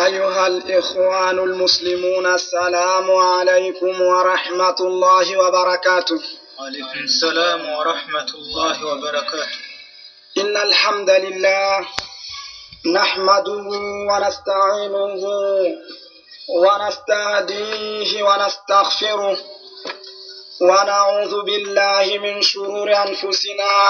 أيها الإخوان المسلمون السلام عليكم ورحمة الله وبركاته وعليكم السلام ورحمة الله وبركاته إن الحمد لله نحمده ونستعينه ونستهديه ونستغفره ونعوذ بالله من شرور أنفسنا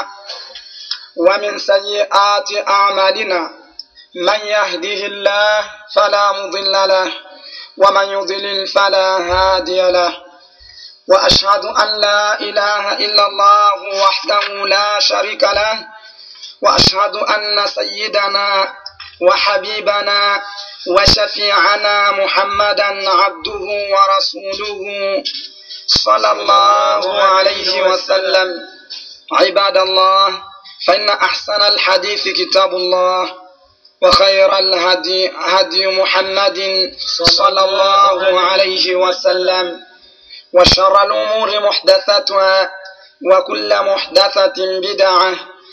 ومن سيئات أعمالنا من يهده الله فلا مضل له ومن يضلل فلا هادي له وأشهد أن لا إله إلا الله وحده لا شريك له وأشهد أن سيدنا وحبيبنا وشفيعنا محمدا عبده ورسوله صلى الله عليه وسلم عباد الله فإن أحسن الحديث كتاب الله وخير الهدي هدي محمد صلى الله عليه وسلم وشر الأمور محدثاتها وكل محدثة بدعة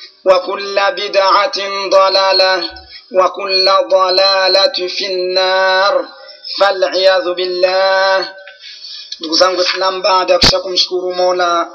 وكل بدعة ضلالة وكل ضلالة في النار فالعياذ بالله ndugu zangu islam baada ya kisha kumshukuru mola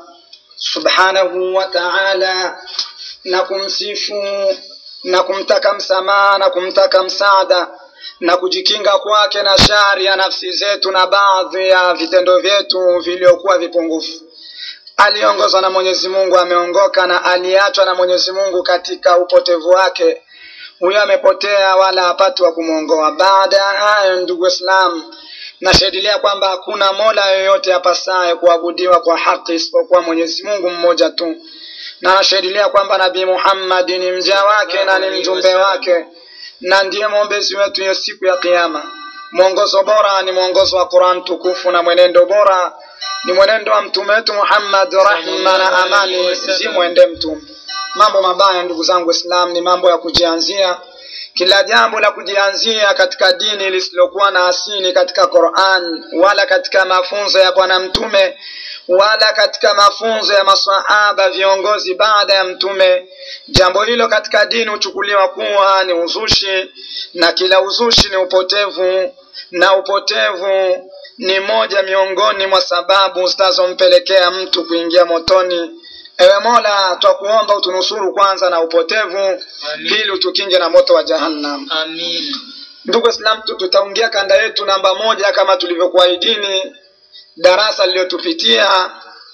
subhanahu wa taala na kumsifu na kumtaka msamaha na kumtaka msaada na kujikinga kwake na shari ya nafsi zetu na baadhi ya vitendo vyetu vilivyokuwa vipungufu aliongozwa na mwenyezi mungu ameongoka na aliachwa na mwenyezi mungu katika upotevu wake huyo amepotea wala hapati wa kumwongoa baada ya hayo ndugu islam nashahidilia kwamba hakuna mola yoyote apasaye kuabudiwa kwa haki isipokuwa mwenyezi mungu mmoja tu na nashahidilia kwamba nabii muhammadi ni mja wake na ni mjumbe wake na ndiye mwombezi wetu hiyo siku ya kiama mwongozo bora ni mwongozo wa quran tukufu na mwenendo bora ni mwenendo wa mtume wetu muhammad rahma na amani zimwende mtume mambo mabaya ndugu zangu islam ni mambo ya kujianzia kila jambo la kujianzia katika dini lisilokuwa na asili katika quran wala katika mafunzo ya bwana mtume wala katika mafunzo ya masahaba viongozi baada ya mtume jambo hilo katika dini huchukuliwa kuwa ni uzushi na kila uzushi ni upotevu na upotevu ni moja miongoni mwa sababu zitazompelekea mtu kuingia motoni ewe mola twakuomba utunusuru kwanza na upotevu pili utukinge na moto wa jahannam Amin. ndugu islam tu- tutaungia kanda yetu namba moja kama tulivyokuahidini darasa lililotupitia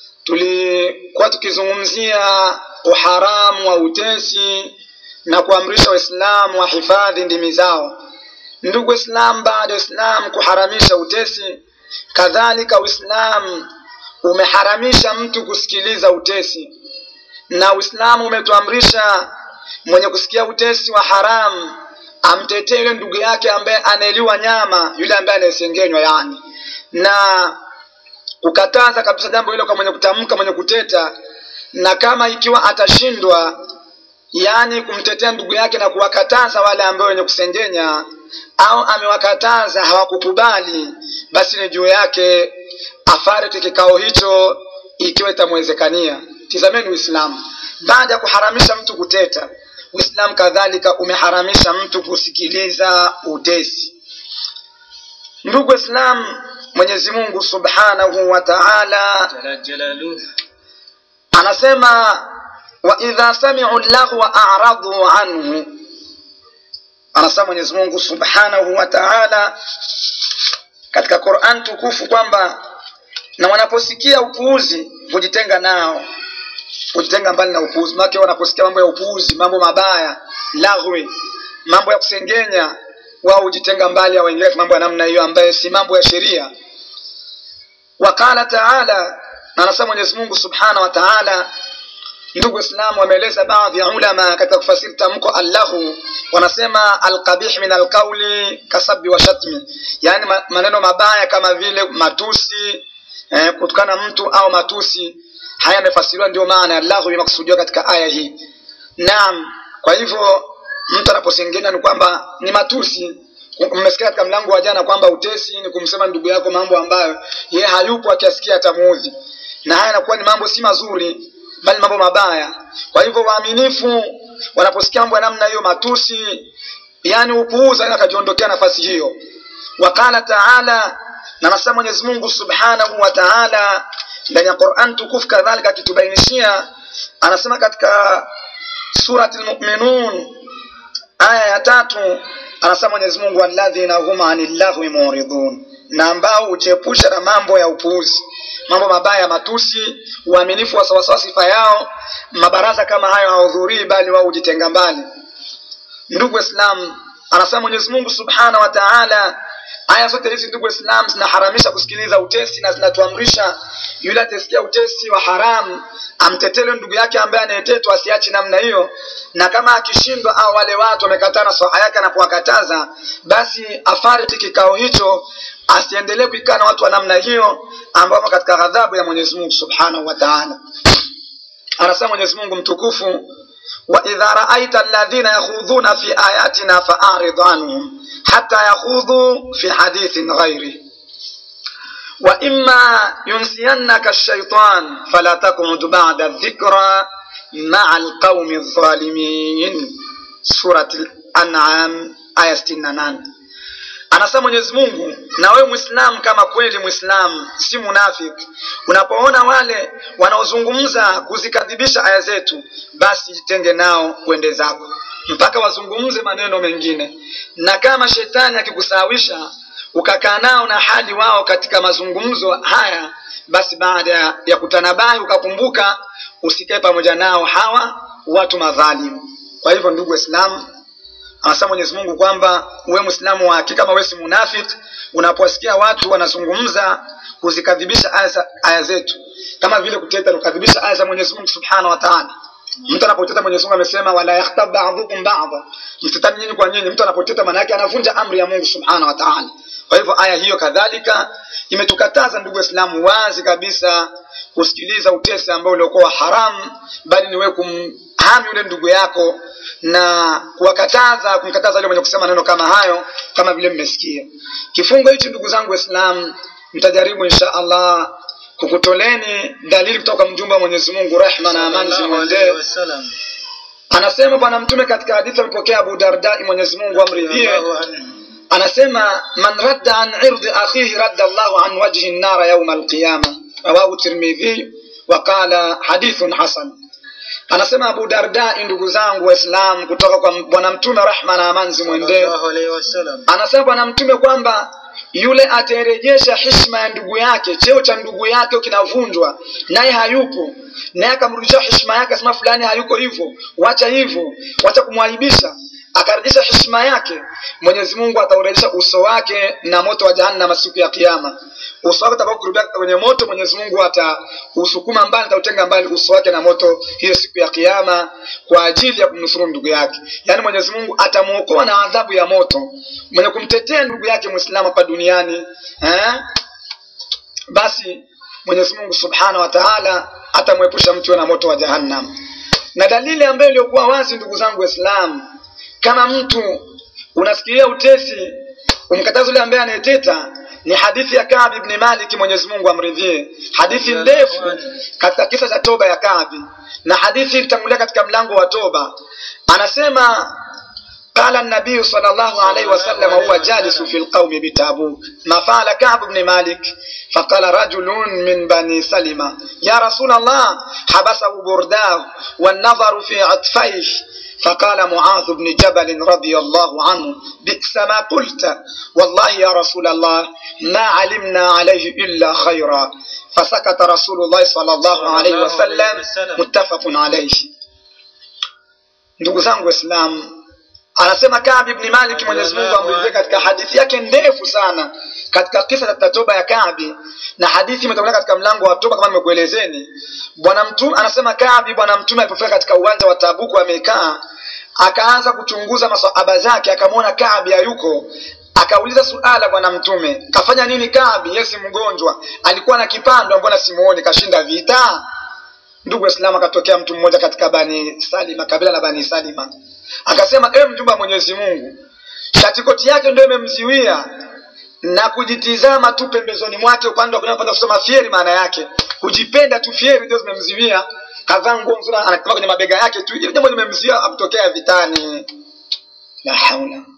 tulikuwa tukizungumzia uharamu wa utesi na kuamrisha waislamu wahifadhi ndimi zao ndugu islam baada ya islam kuharamisha utesi kadhalika uislam umeharamisha mtu kusikiliza utesi na uislamu umetuamrisha mwenye kusikia utesi wa haramu amtetee yule ndugu yake ambaye anaeliwa nyama yule ambaye anayesengenywa yani na kukataza kabisa jambo hilo kwa mwenye kutamka mwenye kuteta na kama ikiwa atashindwa yaani kumtetea ndugu yake na kuwakataza wale ambao wenye kusengenya au amewakataza hawakukubali basi ni juu yake afariki kikao hicho ikiwa itamwezekania tizameni uislamu baada ya kuharamisha mtu kuteta uislamu kadhalika umeharamisha mtu kusikiliza utesi ndugu islam mwenyezi mungu subhanahu wa taala Jala jalaluhu. anasema waidha samiu llahwa aradhu anhu anasema mwenyezi mungu subhanahu wa taala katika quran tukufu kwamba na wanaposikia upuuzi hujitenga nao hujitenga mbali na upuuzi make wanaposikia mambo ya upuuzi mambo mabaya laghwi mambo ya kusengenya wao hujitenga mbali au waingia mambo ya namna hiyo ambayo si mambo ya sheria waqala taala na anasema mwenyezi mungu subhanahu wa taala ndugu waislamu wameeleza baadhi ya ulama katika kufasiri tamko allahu wanasema alqabih min alqauli kasabi wa shatmi yaani ma- maneno mabaya kama vile matusi eh, kutukana mtu au matusi haya yamefasiriwa ndio maana ya allahu imekusudiwa katika aya hii naam kwa hivyo mtu anaposengenya ni kwamba ni matusi mmesikia katika mlango wa jana kwamba utesi ni kumsema ndugu yako mambo ambayo ye hayupo akiasikia atamuudhi na haya yanakuwa ni mambo si mazuri bali mambo mabaya kwa hivyo waaminifu wanaposikia mambo ya namna hiyo matusi yani upuuza na akajiondokea nafasi hiyo waqala taala na nasema mwenyezi mungu subhanahu wa taala ndani ya quran tukufu kadhalika akitubainishia anasema katika surati lmuminun aya ya tatu anasema mwenyezi mungu walladhina hum ani llahwi muridun na ambao hujiepusha na mambo ya upuuzi mambo mabaya ya matusi uaminifu wa sawasawa sifa yao mabaraza kama hayo hawahudhurii bali wao hujitenga mbali ndugu islam anasema mwenyezi mungu subhanahu wa taala aya zote hizi ndugu islam zinaharamisha kusikiliza utesi na zinatuamrisha yule atesikia utesi wa haramu amtetele ndugu yake ambaye anayetetwa asiachi namna hiyo na kama akishindwa au wale watu wamekataa nasaha yake anapowakataza basi afariki kikao hicho asiendelee kuikaa na watu wa namna hiyo ambao wamo katika ghadhabu ya mwenyezi mungu subhanahu wa taala anasema mwenyezi mungu mtukufu waidha raaita alladhina yakhudhuna fi ayatina faarid anhum hata yakhudhu fi hadithin ghairi وإما ينسينك الشيطان فلا تقعد بعد الذكرى مع القوم الظالمين سورة الأنعام آية 68 anasema mwenyezi mungu na wewe mwislamu kama kweli mwislamu si munafiki unapoona wale wanaozungumza kuzikadhibisha aya zetu basi jitenge nao kwende zako mpaka wazungumze maneno mengine na kama shetani akikusawisha ukakaa nao na hali wao katika mazungumzo haya basi baada ya kutanabahi ukakumbuka usikae pamoja nao hawa watu madhalimu kwa hivyo ndugu waislamu anasema mwenyezi mungu kwamba we mwislamu wa hakika kama we si munafiki unapowasikia watu wanazungumza kuzikadhibisha aya, aya zetu kama vile kuteta kukadhibisha aya za mwenyezi mungu subhanahu wa taala mtu anapoteta mwenyezi mungu amesema wala yakhtab ba'dhukum ba'dha mtetani nyinyi kwa nyinyi mtu anapoteta maana yake anavunja amri ya mungu subhanahu wa taala kwa hivyo aya hiyo kadhalika imetukataza ndugu waislamu wazi kabisa kusikiliza utesi ambao uliokuwa haramu bali ni wewe kumhami yule ndugu yako na kuwakataza kumkataza yule mwenye kusema maneno kama hayo kama vile mmesikia kifungo hichi ndugu zangu waislamu mtajaribu insha allah kukutoleni dalili kutoka kwa mjumbe wa mwenyezi mungu rehma na amani zimwendee anasema bwana mtume katika hadithi amepokea abu dardai mwenyezi mungu amridhie anasema man radda an irdi akhihi radda llahu an wajhi nnara yauma alqiyama rawahu tirmidhi waqala hadithun hasan anasema abu dardai ndugu zangu waislam kutoka kwa bwana mtume rahma na amani zimwendee anasema bwana mtume kwamba yule atarejesha hishma ya ndugu yake cheo cha ndugu yake kinavunjwa naye hayupo naye akamrudisha hishma yake asema fulani hayuko hivyo wacha hivyo wacha kumwaibisha akarejesha heshima yake mwenyezi mungu ataurejesha uso wake na moto wa jahannama siku ya kiama uso wake utakao kurubia kwenye moto mwenyezi mungu atausukuma mbali atautenga mbali uso wake na moto hiyo siku ya kiama kwa ajili ya kumnusuru ndugu yake yaani mwenyezi mungu atamwokoa na adhabu ya moto mwenye kumtetea ndugu yake mwislamu hapa duniani eh? basi mwenyezi mungu subhanahu wa taala atamwepusha mtu na moto wa jahannam na dalili ambayo iliyokuwa wazi ndugu zangu waislamu kama mtu unasikilia utesi umkataza yule ambaye anayeteta ni hadithi ya Kaabi ibn Malik Mwenyezi Mungu amridhie hadithi ndefu katika kisa cha toba ya Kaabi na hadithi ilitangulia katika mlango wa toba anasema قال النبي صلى الله عليه وسلم وهو جالس في القوم بتابوك ما فعل كعب بن مالك فقال رجل من بني سلمة يا رسول الله حبسه برداه والنظر في عطفيه فقال معاذ بن جبل رضي الله عنه بئس ما قلت والله يا رسول الله ما علمنا عليه إلا خيرا فسكت رسول الله صلى الله عليه وسلم متفق عليه ndugu zangu waislamu anasema Kaabi ibn Malik Mwenyezi Mungu amridhie katika hadithi yake ndefu sana katika kisa cha toba ya Kaabi na hadithi imetoka katika mlango wa toba kama nimekuelezeni bwana mtume anasema Kaabi bwana mtume alipofika katika uwanja wa Tabuku amekaa akaanza kuchunguza maswahaba zake akamwona Kaabi hayuko akauliza suala bwana mtume kafanya nini Kaabi yesi mgonjwa alikuwa na kipando mbona simuoni kashinda vita ndugu waislamu akatokea mtu mmoja katika bani salima kabila la bani salima akasema ewe mjumbe wa mwenyezi mungu shatikoti yake ndio imemziwia na kujitizama tu pembezoni mwake upande wa kulia upande kusoma fieri maana yake kujipenda tu fieri ndio zimemziwia kavaa nguo nzuri anataka kwenye mabega yake tu ile jambo limemziwia akutokea vitani la haula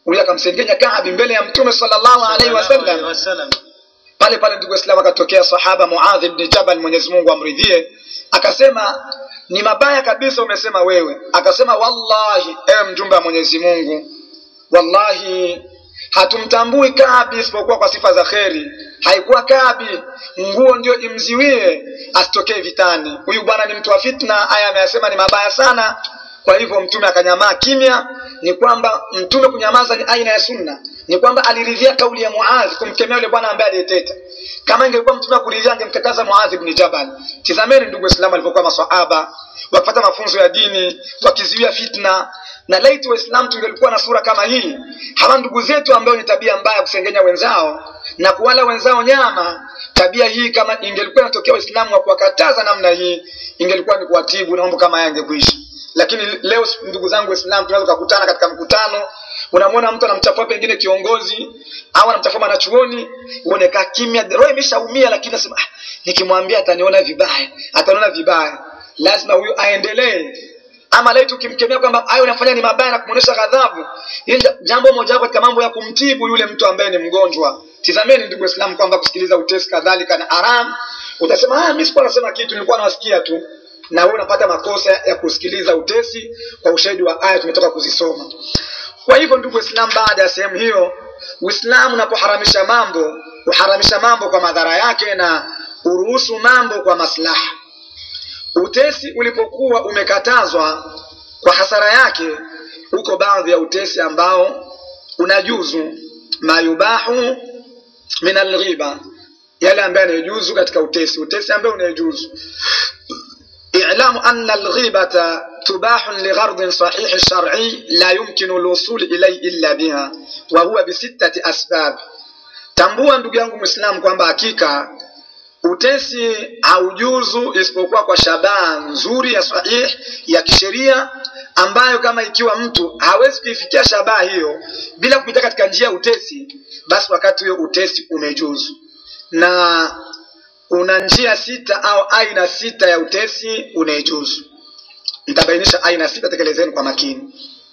huyu akamsengenya Kaabi mbele ya Mtume sallallahu alaihi wasallam. wasallam. Pale pale ndugu Waislamu, akatokea sahaba Muadh ibn Jabal, Mwenyezi Mungu amridhie, akasema ni mabaya kabisa umesema wewe. Akasema wallahi, ewe mjumbe wa Mwenyezi Mungu, wallahi hatumtambui Kaabi isipokuwa kwa sifa za kheri. Haikuwa Kaabi nguo ndio imziwie asitokee vitani. Huyu bwana ni mtu wa fitna, aya ameyasema ni mabaya sana. Kwa hivyo mtume akanyamaa kimya. Ni kwamba mtume kunyamaza ni aina ya sunna, ni kwamba aliridhia kauli ya Muadh kumkemea yule bwana ambaye aliyeteta. Kama ingekuwa mtume akuridhia, angemkataza Muadh ibn Jabal. Tizameni ndugu Waislamu walivyokuwa maswahaba wakipata mafunzo ya dini, wakizuia fitna na laiti Waislamu tungelikuwa na sura kama hii, hawa ndugu zetu ambao ni tabia mbaya kusengenya wenzao na kuwala wenzao nyama, tabia hii kama ingelikuwa inatokea Waislamu wa kuwakataza namna hii, ingelikuwa ni kuwatibu na mambo kama haya yangekuisha. Lakini leo ndugu zangu Waislamu, tunaweza kukutana katika mkutano, unamwona mtu anamchafua pengine kiongozi au anamchafua mwanachuoni, uonekaa kimya, roho imeshaumia, lakini nasema ah, nikimwambia ataniona vibaya, ataniona vibaya, lazima huyu aendelee ama laiti ukimkemea kwamba hayo unafanya ni mabaya na kumwonyesha ghadhabu, hili jambo moja wapo katika mambo ya kumtibu yule mtu ambaye ni mgonjwa. Tizameni ndugu Waislamu kwamba kusikiliza utesi kadhalika na haram. Utasema ah, mimi sikuwa nasema kitu, nilikuwa nawasikia tu, na wewe unapata makosa ya kusikiliza utesi kwa ushahidi wa aya tumetoka kuzisoma. Kwa hivyo ndugu Waislamu, baada ya sehemu hiyo, Uislamu unapoharamisha mambo, uharamisha mambo kwa madhara yake na uruhusu mambo kwa maslaha. Utesi ulipokuwa umekatazwa kwa hasara yake, uko baadhi ya utesi ambao unajuzu mayubahu min alghiba, yale ambayo yanayojuzu katika utesi, utesi ambayo unayojuzu. I'lamu anna alghibata tubahun lighardin sahih shar'i la yumkinu alwusul ilayhi illa biha wa huwa bisittati asbab. Tambua ndugu yangu Muislamu kwamba hakika utesi haujuzu isipokuwa kwa shabaha nzuri ya sahih ya kisheria ambayo kama ikiwa mtu hawezi kuifikia shabaha hiyo bila kupita katika njia ya utesi, basi wakati huo utesi umejuzu. Na una njia sita au aina sita ya utesi unaejuzu. Nitabainisha aina sita, tekelezeni kwa makini.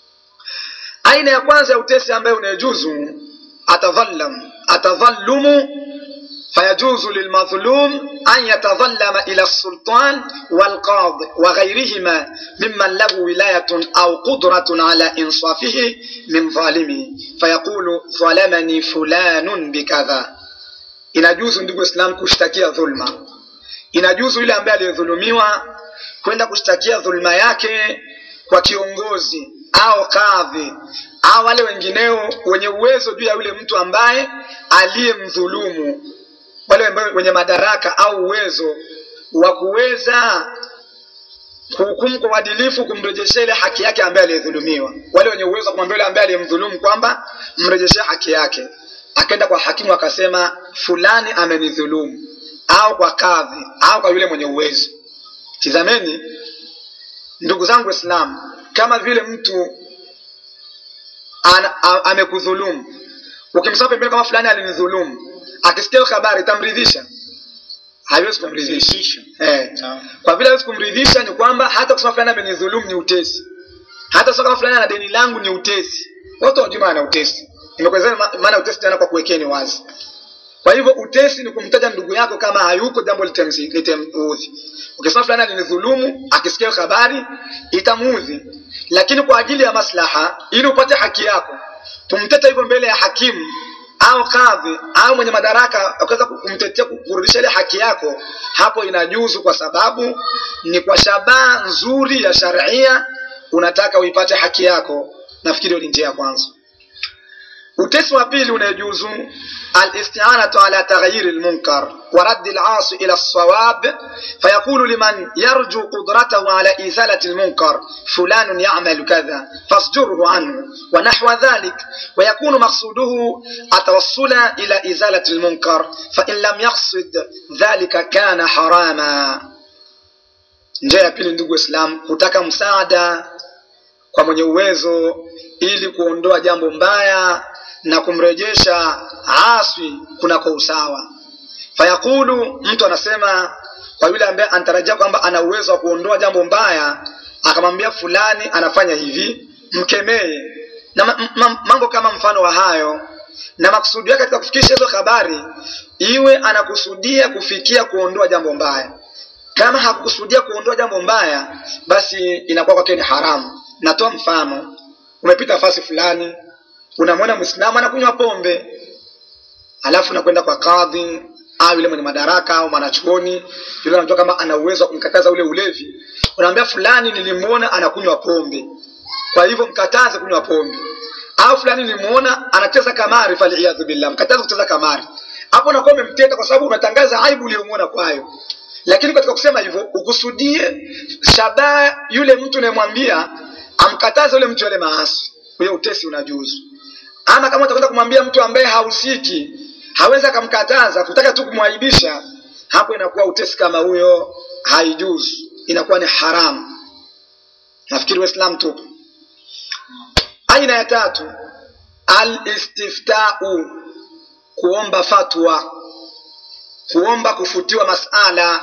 Aina ya kwanza ya utesi ambayo unaejuzu, atadhallam atadhallumu فيجوز للمظلوم أن يتظلم إلى السلطان والقاضي وغيرهما ممن له ولاية أو قدرة على إنصافه من ظالمه فيقول ظلمني فلان بكذا inajuzu ndugu Islam kushtakia dhulma. Inajuzu yule ambaye aliyedhulumiwa kwenda kushtakia dhulma yake kwa kiongozi au kadhi au wale wengineo wenye uwezo juu ya yule mtu ambaye aliyemdhulumu wale ambao wenye madaraka au uwezo wa kuweza kuhukumu kwa uadilifu, kumrejeshea ile haki yake ambaye aliyedhulumiwa. Wale wenye uwezo wa kumwambia yule ambaye aliyemdhulumu kwamba mrejeshee haki yake, akaenda kwa hakimu akasema fulani amenidhulumu, au kwa kadhi au kwa yule mwenye uwezo. Tizameni ndugu zangu Waislamu, kama vile mtu amekudhulumu, ukimsema pembeni kama fulani alinidhulumu akisikia hiyo habari itamridhisha? Haiwezi kumridhisha. Eh. Kwa vile haiwezi kumridhisha, ni kwamba hata kusema fulani amenidhulumu ni utesi, hata kusema kama fulani ana deni langu ni utesi. Watu wajua maana utesi, nimekuelezea maana utesi tena kwa kuwekeni wazi. Kwa hivyo utesi ni kumtaja ndugu yako kama hayuko, jambo litamuudhi. Ukisema fulani alinidhulumu, akisikia hiyo habari itamuudhi, lakini kwa ajili ya maslaha, ili upate haki yako, kumteta hivyo mbele ya hakimu au kadhi au mwenye madaraka akaweza kumtetea kurudisha ile haki yako, hapo inajuzu, kwa sababu ni kwa shabaha nzuri ya sharia, unataka uipate haki yako. Nafikiri ni njia ya kwanza. Utesi wa pili unajuzu الاستعانة على تغيير المنكر ورد العاصي إلى الصواب فيقول لمن يرجو قدرته على إزالة المنكر فلان يعمل كذا فاصجره عنه ونحو ذلك ويكون مقصوده التوصل إلى إزالة المنكر فإن لم يقصد ذلك كان حراما njia ya pili ndugu islam kutaka msaada kwa mwenye uwezo ili kuondoa jambo mbaya na kumrejesha aswi kunako usawa. Fayaqulu, mtu anasema kwa yule ambaye anatarajia kwamba ana uwezo wa kuondoa jambo mbaya, akamwambia fulani anafanya hivi, mkemee na ma- ma- mambo kama mfano wa hayo na makusudi yake katika kufikisha hizo habari iwe anakusudia kufikia kuondoa jambo mbaya kama hakukusudia kuondoa jambo mbaya basi inakuwa kwake ni haramu natoa mfano umepita fasi fulani unamwona mwislamu anakunywa pombe alafu unakwenda kwa kadhi au yule mwenye madaraka au mwanachuoni yule anajua kama ana uwezo wa kumkataza ule ulevi unaambia fulani nilimwona anakunywa pombe kwa hivyo mkataze kunywa pombe au fulani nilimwona anacheza kamari faliyadhu billah mkataze kucheza kamari hapo unakuwa umemteta kwa sababu unatangaza aibu uliyomwona kwayo lakini katika kusema hivyo ukusudie shabaha yule mtu unayemwambia amkataze yule mtu yale maasi huyo utesi unajuzu ama kama utakwenda kumwambia mtu ambaye hahusiki hawezi akamkataza kutaka tu kumwaibisha hapo inakuwa utesi kama huyo haijuzu inakuwa ni haramu nafikiri waislam tupo aina ya tatu alistiftau kuomba fatwa kuomba kufutiwa masala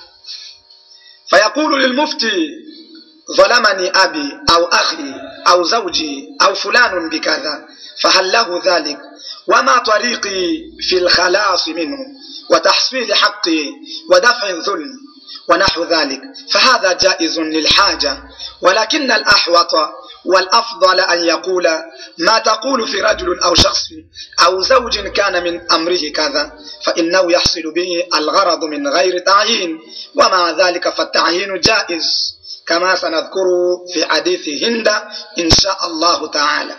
fayaqulu lilmufti ظلمني أبي أو أخي أو زوجي أو فلان بكذا فهل له ذلك وما طريقي في الخلاص منه وتحصيل حقي ودفع الظلم ونحو ذلك فهذا جائز للحاجة ولكن الأحوط والأفضل أن يقول ما تقول في رجل أو شخص أو زوج كان من أمره كذا فإنه يحصل به الغرض من غير تعيين ومع ذلك فالتعيين جائز كما سنذكر في حديث هند إن شاء الله تعالى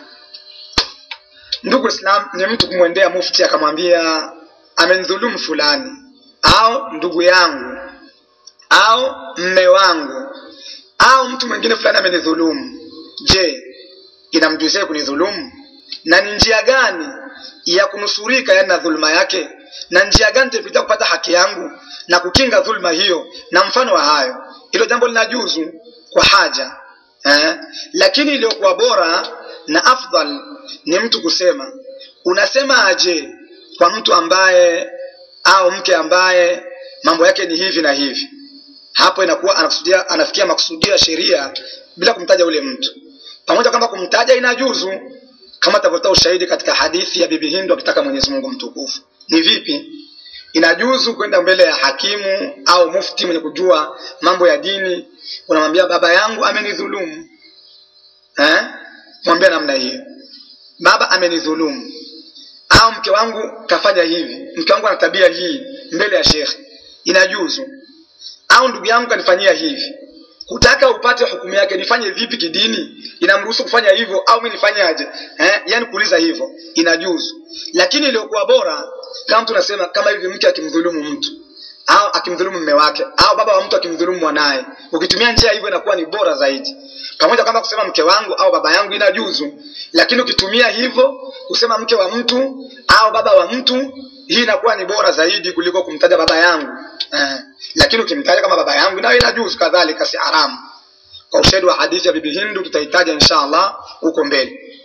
ndugu islam ni mtu kumwendea mufti akamwambia amenidhulumu fulani au ndugu yangu au mme wangu au mtu mwingine fulani amenidhulumu je inamjuzia kunidhulumu na ni njia gani ya kunusurika yani na dhuluma yake na njia gani nitapitia kupata haki yangu na kukinga dhuluma hiyo na mfano wa hayo hilo jambo linajuzu kwa haja eh? lakini iliyokuwa bora na afdal ni mtu kusema unasema aje kwa mtu ambaye au mke ambaye mambo yake ni hivi na hivi hapo inakuwa anakusudia anafikia makusudio ya sheria bila kumtaja ule mtu pamoja kwamba kumtaja inajuzu kama tavyotoa ushahidi katika hadithi ya bibi hindu akitaka mwenyezi mungu mtukufu ni vipi inajuzu kwenda mbele ya hakimu au mufti mwenye kujua mambo ya dini unamwambia baba yangu amenidhulumu eh? mwambia namna hiyo baba amenidhulumu au mke wangu kafanya hivi mke wangu ana tabia hii mbele ya shekhe inajuzu au ndugu yangu kanifanyia hivi kutaka upate hukumu yake nifanye vipi kidini inamruhusu kufanya hivyo au mi nifanyaje eh? yani kuuliza hivyo inajuzu lakini iliyokuwa bora kama mtu nasema kama hivi mke akimdhulumu mtu au akimdhulumu mme wake au baba wa mtu akimdhulumu mwanaye ukitumia njia hivyo inakuwa ni bora zaidi pamoja kwamba kusema mke wangu au baba yangu inajuzu lakini ukitumia hivyo kusema mke wa mtu au baba wa mtu hii inakuwa ni bora zaidi kuliko kumtaja baba yangu eh. lakini ukimtaja kama baba yangu nayo inajuzu kadhalika si haramu kwa ushahidi wa hadithi ya bibi hindu tutahitaja insha allah huko mbele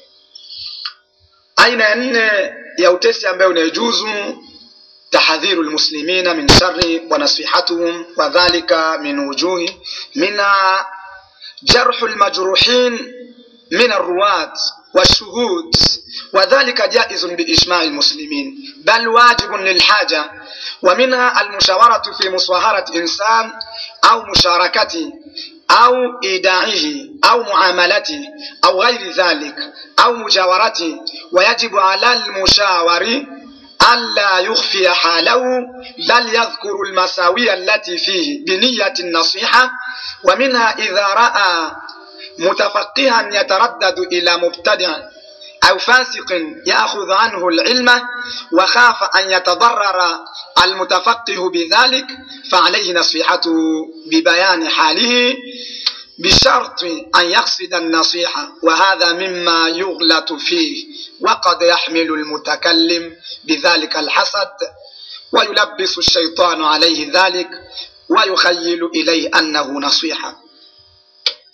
aina ya nne ya utesi ambayo unayejuzu tahadhiru lmuslimina min shari wa nasihatuhum wadhalika min wujuhi mina jarhu lmajruhin min arruwat والشهود وذلك جائز بإجماع المسلمين بل واجب للحاجة ومنها المشاورة في مصاهرة إنسان أو مشاركته أو إيداعه أو معاملته أو غير ذلك أو مجاورته ويجب على المشاور ألا يخفي حاله بل يذكر المساوي التي فيه بنية النصيحة ومنها إذا رأى متفقها يتردد إلى مبتدع أو فاسق يأخذ عنه العلم وخاف أن يتضرر المتفقه بذلك فعليه نصيحته ببيان حاله بشرط أن يقصد النصيحة وهذا مما يغلط فيه وقد يحمل المتكلم بذلك الحسد ويلبس الشيطان عليه ذلك ويخيل إليه أنه نصيحة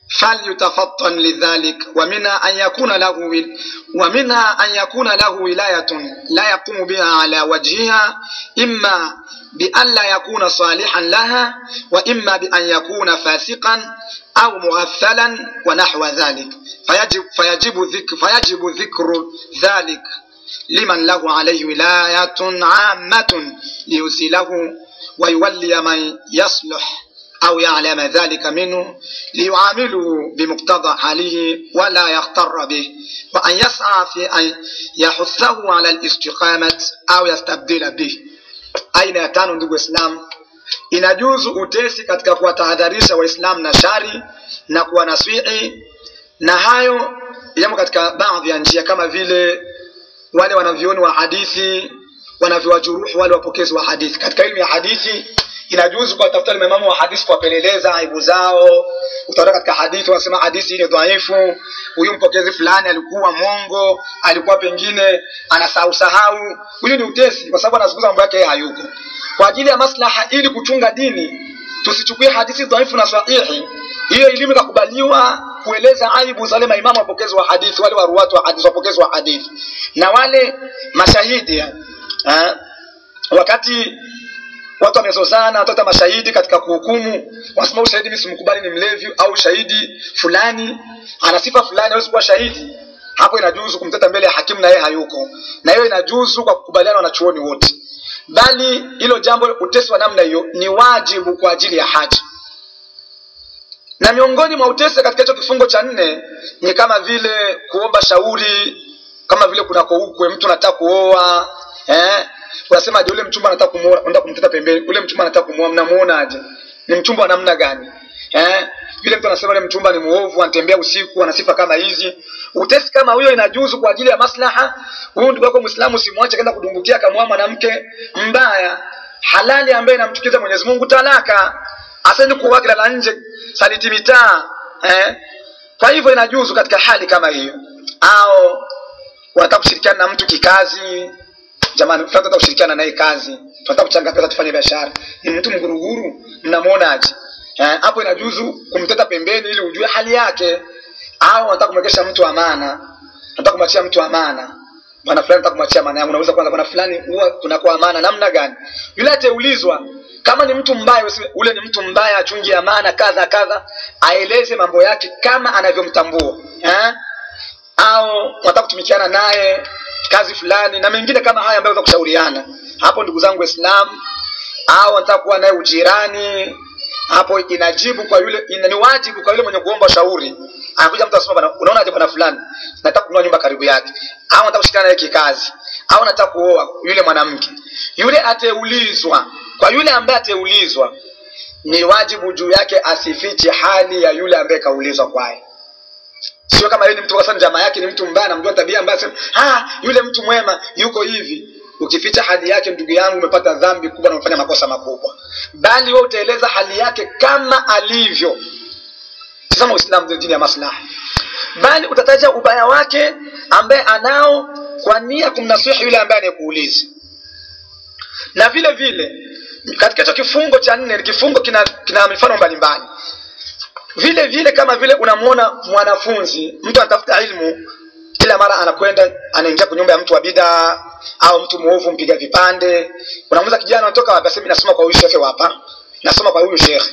فليتفطن لذلك ومنها أن يكون له ومنها أن يكون له ولاية لا يقوم بها على وجهها إما بأن لا يكون صالحا لها وإما بأن يكون فاسقا أو مغفلا ونحو ذلك فيجب فيجب ذكر فيجب ذكر ذلك لمن له عليه ولاية عامة ليسيله ويولي من يصلح أو يعلم ذلك منه ليعامله بمقتضى حاله ولا يغتر به وأن يسعى في أن يحثه على الاستقامة أو يستبدل به aina ya tano ndugu waislamu inajuzu utesi katika kuwatahadharisha waislamu na shari na kuwanaswihi na hayo yamo katika baadhi ya njia kama vile wale wanavyoni wa hadithi wanavyowajuruhu wale wapokezi wa hadithi katika elimu ya hadithi inajuzu kuwatafuta wale maimamu wa hadithi kuwapeleleza aibu zao utaona katika hadithi wanasema hadithi hii ni dhaifu huyu mpokezi fulani alikuwa mongo alikuwa pengine anasahau sahau huyu ni utesi kwa sababu anazungumza mambo yake yeye hayuko kwa ajili ya maslaha ili kuchunga dini tusichukue hadithi dhaifu na sahihi hiyo elimu ikakubaliwa kueleza aibu za wale maimamu wapokezi wa hadithi wale waruwatu wa hadithi wapokezi wa hadithi na wale mashahidi ha? wakati watu wamezozana watata mashahidi katika kuhukumu wanasema ushahidi mimi simkubali ni mlevi au shahidi fulani ana sifa fulani hawezi kuwa shahidi hapo inajuzu kumteta mbele ya hakimu na yeye hayuko na hiyo inajuzu kwa kukubaliana wanachuoni wote bali hilo jambo utesi wa namna hiyo ni wajibu kwa ajili ya haji na miongoni mwa utesi katika hicho kifungo cha nne ni kama vile kuomba shauri kama vile kunako ukwe mtu anataka kuoa eh unasema je ule mchumba anataka kumuoa unataka kumteta pembeni ule mchumba anataka kumuoa mnamuonaje ni mchumba wa namna gani eh yule mtu anasema ule mchumba ni muovu anatembea usiku ana sifa kama hizi utesi kama huyo inajuzu kwa ajili ya maslaha huyu ndugu yako muislamu usimwache kaenda kudumbukia akamwoa mwanamke mbaya halali ambaye inamchukiza Mwenyezi Mungu talaka asende kuoa kilala nje saliti mitaa eh kwa hivyo inajuzu katika hali kama hiyo au wanataka kushirikiana na mtu kikazi jamani tunataka kushirikiana naye kazi tunataka kuchanga pesa tufanye biashara ni mtu mguruguru mnamuonaje eh, hapo inajuzu kumteta pembeni ili ujue hali yake au unataka kumwekesha mtu amana unataka kumwachia mtu amana bwana fulani nataka kumwachia amana yangu unauliza kwanza bwana fulani huwa tunakuwa amana namna gani yule ataulizwa kama ni mtu mbaya usiwe, ule ni mtu mbaya achungi amana kadha kadha aeleze mambo yake kama anavyomtambua eh? au unataka kutumikiana naye kazi fulani na mengine kama haya ambayo kushauriana hapo ndugu zangu waislamu au anataka kuwa naye ujirani hapo inajibu kwa yule ina, ni wajibu kwa yule mwenye kuomba shauri anakuja mtu asema bwana unaona aje bwana fulani nataka kununua nyumba karibu yake au nataka kushikana naye kikazi au nataka kuoa yule mwanamke yule ateulizwa kwa yule ambaye ateulizwa ni wajibu juu yake asifiche hali ya yule ambaye kaulizwa kwaye sio kama yeye ni mtu kwa sababu jamaa yake ni mtu mbaya anamjua tabia mbaya sema ah yule mtu mwema yuko hivi ukificha hali yake ndugu yangu umepata dhambi kubwa na umefanya makosa makubwa bali wewe utaeleza hali yake kama alivyo tazama uislamu ndio dini ya maslaha bali utataja ubaya wake ambaye anao kwa nia kumnasihi yule ambaye anayekuuliza na vile vile katika hicho kifungo cha nne kifungo kina, kina mifano mbalimbali vile vile kama vile unamuona mwanafunzi mtu anatafuta ilmu kila mara anakwenda anaingia kwa nyumba ya mtu wa bida au mtu muovu mpiga vipande unamuuliza kijana unatoka wapi asema nasoma kwa huyu shekhe hapa nasoma kwa huyu shekhe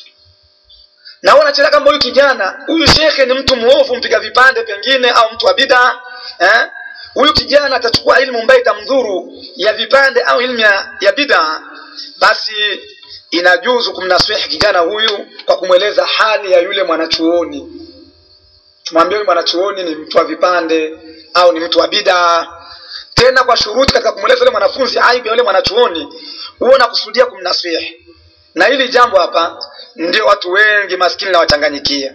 na wewe unacheza kama huyu kijana huyu shekhe ni mtu muovu mpiga vipande pengine au mtu wa bida eh huyu kijana atachukua ilmu ambayo itamdhuru ya vipande au ilmu ya, ya bida basi inajuzu kumnaswihi kijana huyu kwa kumweleza hali ya yule mwanachuoni tumwambie huyu mwanachuoni ni mtu wa vipande au ni mtu wa bida tena kwa shuruti katika kumweleza yule mwanafunzi aibu ya yule mwanachuoni huo nakusudia kumnaswihi na hili jambo hapa ndio watu wengi maskini na wachanganyikia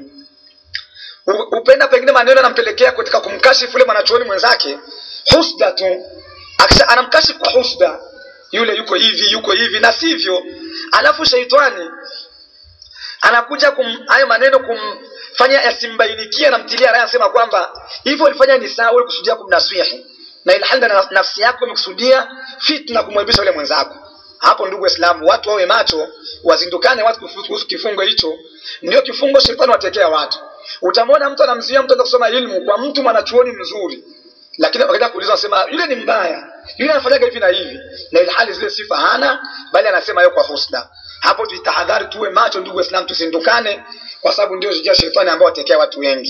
upenda pengine maneno anampelekea katika kumkashifu yule mwanachuoni mwenzake husda tu akisha anamkashifu kwa husda yule yuko hivi yuko hivi na sivyo alafu sheitani anakuja kum hayo maneno kumfanya yasimbainikie namtilia raya anasema kwamba hivyo ulifanya ni sawa kusudia kumnaswihi na ilhali na nafsi yako imekusudia fitna kumwebisha yule mwenzako hapo ndugu waislamu watu wawe macho wazindukane watu kuhusu kifungo hicho ndio kifungo shetani watekea watu utamwona mtu anamzuia mtu enda kusoma ilmu kwa mtu mwanachuoni mzuri lakini wakati kuuliza anasema yule ni mbaya yule anafanyaga hivi na hivi na ilhali zile sifa hana bali anasema yeye kwa husna hapo tuitahadhari tuwe macho ndugu waislamu tusindukane kwa sababu ndio njia shetani ambao watekea watu wengi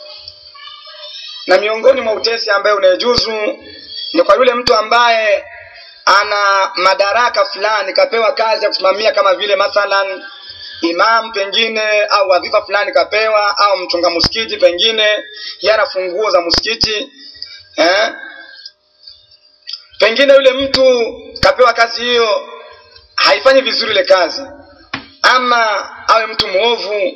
na miongoni mwa utesi ambaye unayejuzu ni kwa yule mtu ambaye ana madaraka fulani kapewa kazi ya kusimamia kama vile mathalan imam pengine au wadhifa fulani kapewa au mchunga msikiti pengine yana funguo za msikiti eh? pengine yule mtu kapewa kazi hiyo haifanyi vizuri ile kazi ama awe mtu mwovu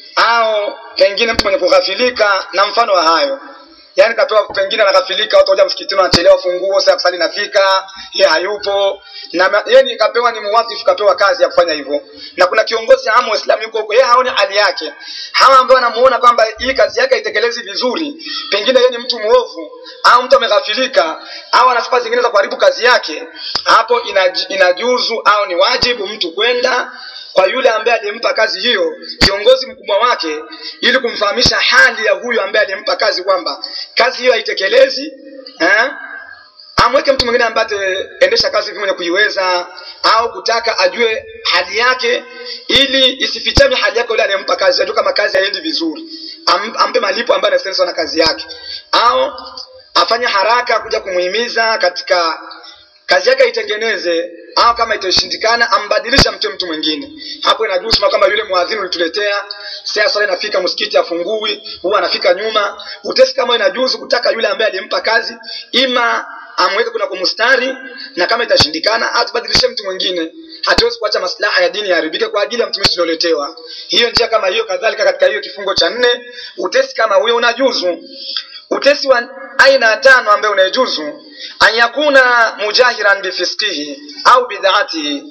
au pengine mtu mwenye kughafilika na mfano wa hayo yaani kapewa pengine anaghafilika watu waja msikitini wanachelewa funguo saa kusali nafika ye hayupo na yeye kapewa ni muwadhifu kapewa kazi ya kufanya hivyo na kuna kiongozi amu waislamu yuko huko yeye haoni hali yake hawa ambao wanamuona kwamba hii kazi yake haitekelezi vizuri pengine yeye ni mtu mwovu au mtu ameghafilika au ana sifa zingine za kuharibu kazi yake hapo inaj, inajuzu au ni wajibu mtu kwenda kwa yule ambaye alimpa kazi hiyo kiongozi mkubwa wake ili kumfahamisha hali ya huyo ambaye alimpa kazi kwamba kazi hiyo haitekelezi eh? amweke mtu mwingine ambaye ataendesha kazi hivi mwenye kuiweza au kutaka ajue hali yake ili isifichame hali yake yule anayempa kazi ajue kama kazi haendi vizuri Am, ampe malipo ambayo anastahili na kazi yake au afanye haraka kuja kumuhimiza katika kazi yake aitengeneze au kama itashindikana ambadilisha mtu mtu mwingine hapo inajuzu kama yule mwadhini ulituletea saa swala inafika msikiti afungui huwa anafika nyuma utesi kama inajuzu kutaka yule ambaye alimpa kazi ima amweke kuna kumustari na kama itashindikana atubadilishe mtu mwingine hatuwezi kuacha maslaha ya dini yaharibike kwa ajili ya mtumishi ulioletewa hiyo njia kama hiyo kadhalika katika hiyo kifungo cha nne utesi kama huyo unajuzu utesi wa aina ya tano ambaye unayejuzu an yakuna mujahiran bifisqihi au bid'atihi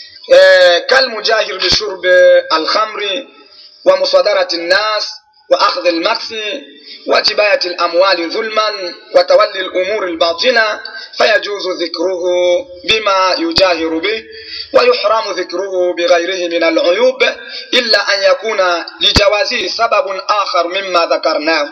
e, kalmujahir bishurbi alkhamri wa musadarati nnas wa akhdhi almaksi wa jibayati alamwali dhulman wa tawalli alumuri albatina fayajuzu dhikruhu bima yujahiru bih ويحرم ذكره بغيره من العيوب إلا أن يكون لجوازه سبب آخر مما ذكرناه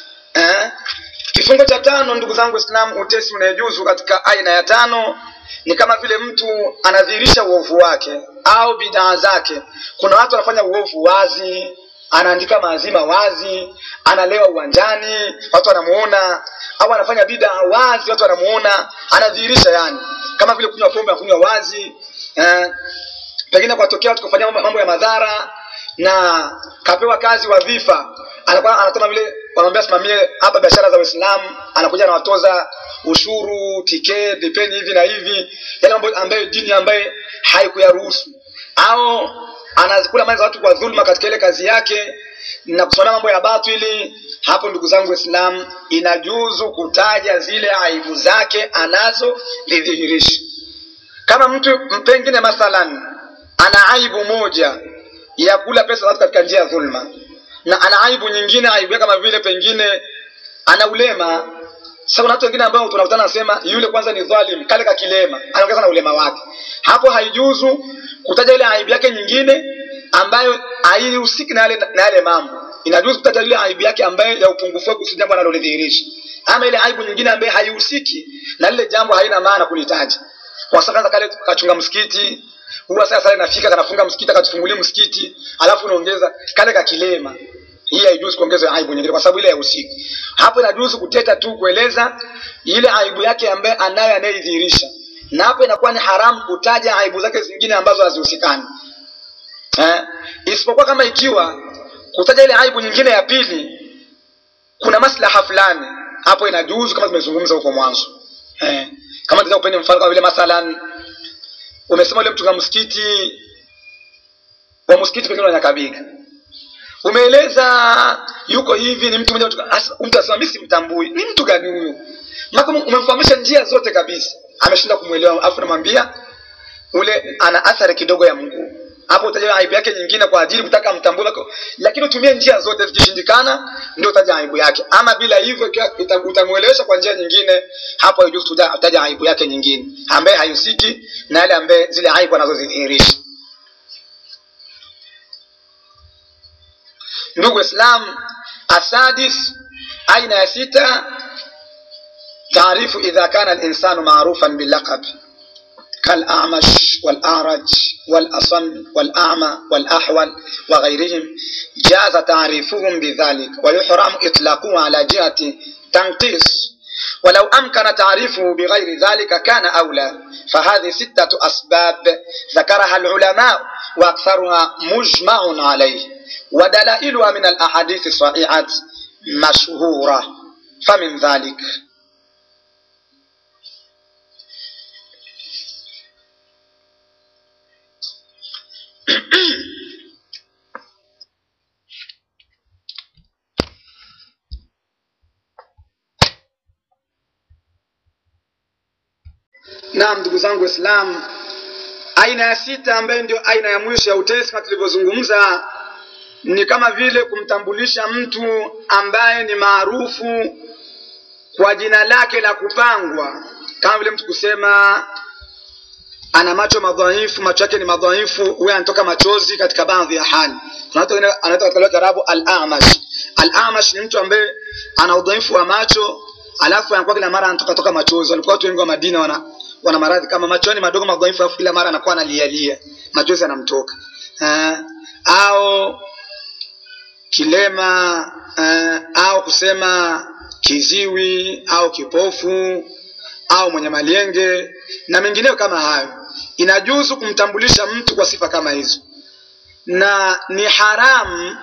أه؟ kifungo cha tano ndugu zangu waislamu utesi unayejuzu katika aina ya tano ni kama vile mtu anadhihirisha uovu wake au bidaa zake kuna watu wanafanya uovu wazi anaandika maazima wazi analewa uwanjani watu wanamuona au anafanya bidaa wazi watu wanamuona anadhihirisha yani kama vile kunywa pombe akunywa wazi eh, pengine kwatokea watu kufanyia mambo ya madhara na kapewa kazi wadhifa anakuwa anataka vile wanamwambia simamie hapa biashara za Uislamu, anakuja anawatoza ushuru, tiketi, dipeni hivi na hivi, yale mambo ambayo dini ambaye haikuyaruhusu, au anakula mali za watu kwa dhulma katika ile kazi yake na kusimamia mambo ya batili. Hapo ndugu zangu Waislamu, inajuzu kutaja zile aibu zake anazo lidhihirisha. Kama mtu pengine mathalan ana aibu moja ya kula pesa za watu katika njia ya dhulma na ana aibu nyingine aibu yake kama vile pengine ana ulema sasa kuna watu wengine ambao tunakutana nasema yule kwanza ni dhalim kale ka kilema anaongeza na ulema wake hapo haijuzu kutaja ile aibu yake nyingine ambayo haihusiki na yale na yale mambo inajuzu kutaja ile aibu yake ambayo ya upungufu wake si jambo analolidhihirisha ama ile aibu nyingine ambayo haihusiki na lile jambo haina maana kulitaja kwa sababu kale kachunga msikiti huwa sasa sasa inafika kanafunga msikiti akatufungulia msikiti alafu unaongeza kale ka kilema hii haijuzi kuongeza aibu nyingine kwa sababu ile ya usiku hapo inajuzu kuteta tu kueleza ile aibu yake ambaye anayo anayeidhihirisha na hapo inakuwa ni haramu kutaja aibu zake zingine ambazo hazihusikani eh? isipokuwa kama ikiwa kutaja ile aibu nyingine ya pili kuna maslaha fulani hapo inajuzu kama tumezungumza huko mwanzo eh? kama tunaweza kupeni mfano kama vile mathalan umesema ule mtunga msikiti wa msikiti pengine Nyakabiga umeeleza yuko hivi ni mtu mmoja mtu asema mimi simtambui ni mtu gani huyo maka umemfahamisha njia zote kabisa ameshinda kumwelewa afu namwambia ule ana athari kidogo ya mguu hapo utaja aibu yake nyingine kwa ajili kutaka mtambue lakini utumie njia zote zikishindikana ndio utaja aibu yake ama bila hivyo utamwelewesha kwa njia nyingine hapo haijuzu utaja aibu yake nyingine ambaye hayusiki na yale ambaye zile aibu anazozidhihirisha ndugu islam asadis aina ya sita taarifu idha kana linsanu marufan bilaqab كالأعمش والأعرج والأصم والأعمى والأحول وغيرهم جاز تعريفهم بذلك ويحرم إطلاقه على جهة تنقيص ولو أمكن تعريفه بغير ذلك كان أولى فهذه ستة أسباب ذكرها العلماء وأكثرها مجمع عليه ودلائلها من الأحاديث الصحيحة مشهورة فمن ذلك Naam, ndugu zangu Waislamu, aina ya sita ambayo ndio aina ya mwisho ya utesi kama tulivyozungumza, ni kama vile kumtambulisha mtu ambaye ni maarufu kwa jina lake la kupangwa, kama vile mtu kusema ana macho madhaifu, macho yake ni madhaifu, huyo anatoka machozi katika baadhi ya hali. Kuna watu wengine anaitwa katika lugha ya Kiarabu al-amash. Al-amash ni mtu ambaye ana udhaifu wa macho, alafu anakuwa kila mara anatoka toka machozi. Walikuwa watu wengi wa Madina wana wana maradhi kama macho ni madogo madhaifu, alafu kila mara anakuwa analialia, machozi yanamtoka. Uh, au kilema uh, au kusema kiziwi au kipofu au mwenye malienge na mengineyo kama hayo. Inajuzu kumtambulisha mtu kwa sifa kama hizo, na ni haramu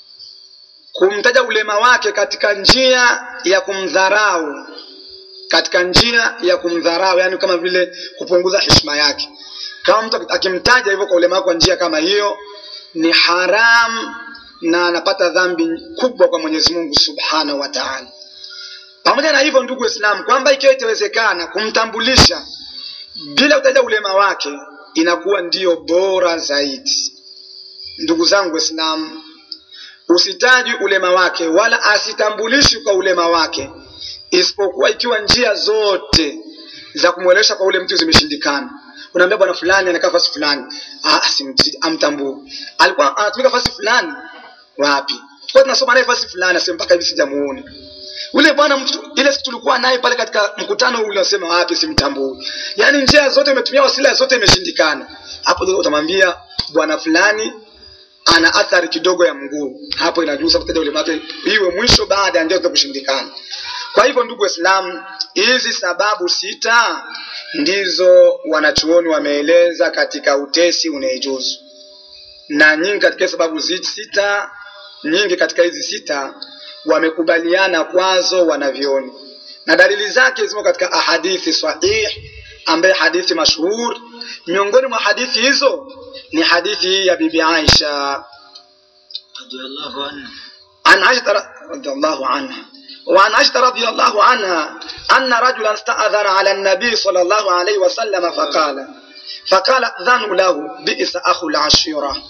kumtaja ulema wake katika njia ya kumdharau, katika njia ya kumdharau, yani kama vile kupunguza heshima yake. Kama mtu akimtaja hivyo kwa ulema wake kwa njia kama hiyo, ni haramu na anapata dhambi kubwa kwa Mwenyezi Mungu Subhanahu wa Ta'ala. Pamoja na hivyo, ndugu Waislamu, kwamba ikiwa itawezekana kumtambulisha bila kutaja ulema wake, inakuwa ndiyo bora zaidi. Ndugu zangu Waislamu, usitaji ulema wake wala asitambulishwi kwa ulema wake, isipokuwa ikiwa njia zote za kumwelewesha kwa ule mtu zimeshindikana. Unaambia bwana fulani anakaa fasi fulani, ah, amtambue. Alikuwa anatumika fasi fulani, wapi? Kwa tunasoma naye fasi fulani, asema mpaka hivi sijamuona ule bwana mtu ile siku tulikuwa naye pale katika mkutano ule, unasema wapi, simtambui. Yani njia zote umetumia, wasila zote imeshindikana. Hapo ndio utamwambia bwana fulani ana athari kidogo ya mguu, hapo inajuza kutaja ule mate iwe mwisho baada ya njia zote kushindikana. Kwa hivyo, ndugu Waislamu, hizi sababu sita ndizo wanachuoni wameeleza katika utesi unaejuzu, na nyingi katika sababu sita, nyingi katika hizi sita wamekubaliana kwazo wanavyoni, na dalili zake zimo katika ahadithi sahih, ambaye hadithi mashhur. Miongoni mwa hadithi hizo ni hadithi hii ya bibi Aisha radhiallahu anha an Aisha radhiallahu anha وعن عائشة رضي الله عنها أن رجلا استأذن على النبي صلى الله عليه وسلم فقال فقال أذن له بئس أخو العشيرة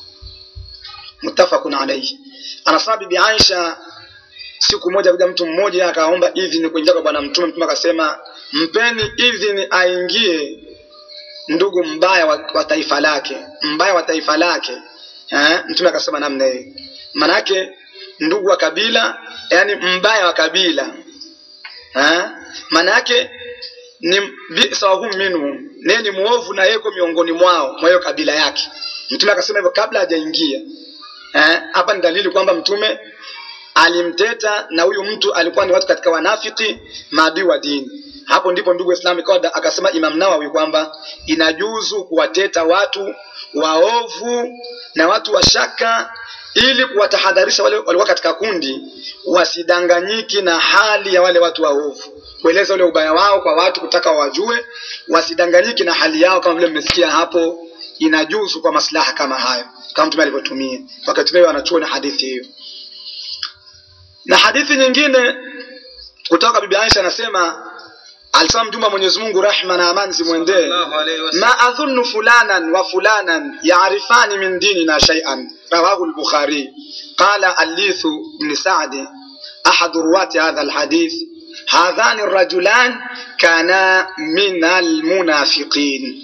متفق عليه أنا صاحب bibi Aisha siku moja kuja mtu mmoja akaomba idhini kuingia kwa bwana mtume mtume akasema mpeni idhini aingie ndugu mbaya wa, wa taifa lake mbaya wa taifa lake eh? mtume akasema namna hiyo manake ndugu wa kabila yani mbaya wa kabila eh? manake ni bisahum minhum naye ni muovu na yeko miongoni mwao mwa hiyo kabila yake mtume akasema hivyo kabla hajaingia hapa eh? ni dalili kwamba mtume alimteta na huyu mtu alikuwa ni watu katika wanafiki maadui wa dini. Hapo ndipo ndugu Waislamu ikawa akasema Imam Nawawi kwamba inajuzu kuwateta watu waovu na watu wa shaka ili kuwatahadharisha wale walikuwa katika kundi wasidanganyiki na hali ya wale watu waovu, kueleza ule ubaya wao kwa watu, kutaka wajue, wasidanganyiki na hali yao, kama vile mmesikia hapo. Inajuzu kwa maslaha kama hayo, kama mtume alivyotumia, wakatumia wanachuoni hadithi hiyo na hadithi nyingine kutoka bibi Aisha anasema alisema mtume wa mwenyezi mungu rehma na amani zimwendee sallallahu alayhi wasallam ما أظن فلانا وفلانا يعرفان من ديننا شيئا رواه البخاري قال الليث بن سعد أحد رواة هذا الحديث هذان الرجلان كانا من المنافقين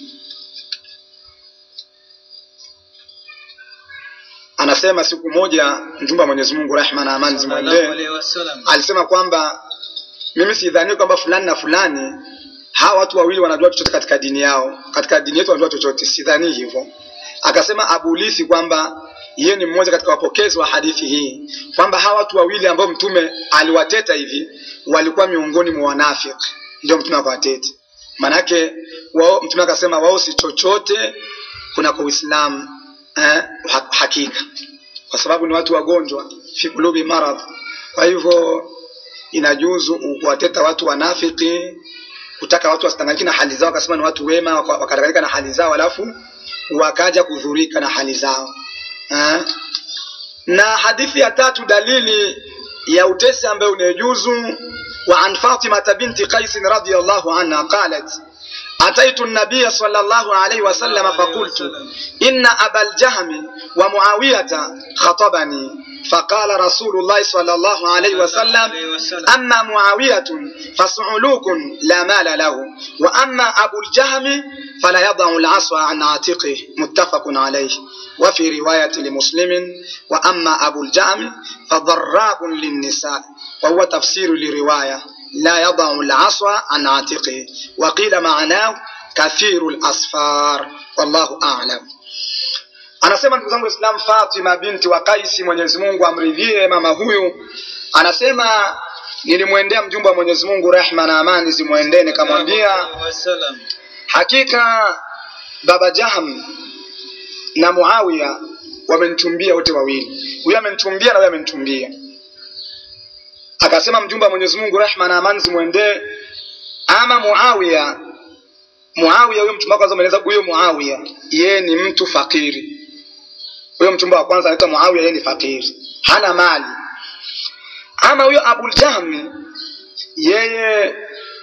anasema siku moja mjumbe wa mwenyezi mungu rehma na amani sallallahu zimwendee alayhi wasallam alisema kwamba mimi sidhani kwamba fulani na fulani hawa watu wawili wanajua chochote katika dini yao katika dini yetu wanajua chochote sidhani hivyo akasema abulisi kwamba yeye ni mmoja katika wapokezi wa hadithi hii kwamba hawa watu wawili ambao mtume aliwateta hivi walikuwa miongoni mwa wanafiki ndio mtume akawateta maanake wao mtume akasema wao si chochote kunako uislamu eh, ha- hakika kwa sababu ni watu wagonjwa fi kulubi maradh kwa hivyo inajuzu kuwateta watu wanafiki kutaka watu wasitanganyike na hali zao akasema ni watu wema waka- wakadanganyika na hali zao alafu wakaja kudhurika na hali zao eh? na hadithi ya tatu dalili ya utesi ambayo unayejuzu wa an fatimata binti qaisin radiallahu anha qalat أتيت النبي صلى الله عليه وسلم فقلت إن أبا الجهم ومعاوية خطبني فقال رسول الله صلى الله عليه وسلم أما معاوية فصعلوك لا مال له وأما أبو الجهم فلا يضع العصا عن عاتقه متفق عليه وفي رواية لمسلم وأما أبو الجهم فضراب للنساء وهو تفسير لرواية لا يضع العصا عن عاتقه وقيل معناه كثير الأصفار والله أعلم anasema ndugu zangu islam fatima binti wa kaisi mwenyezi mungu amridhie mama huyu anasema nilimwendea mjumbe wa mwenyezi mungu rehma na amani zimwendee nikamwambia wasallam hakika baba jahm na muawiya wamenichumbia wote wawili huyu amenichumbia na huyu amenichumbia akasema mjumbe wa mwenyezi mungu rehma na amani zimwendee ama muawiya muawiya huyo mchumba wa kwanza umeeleza huyo muawiya yeye ni mtu fakiri huyo mchumba wa kwanza anaitwa muawiya yeye ni fakiri hana mali ama huyo abuljahmi yeye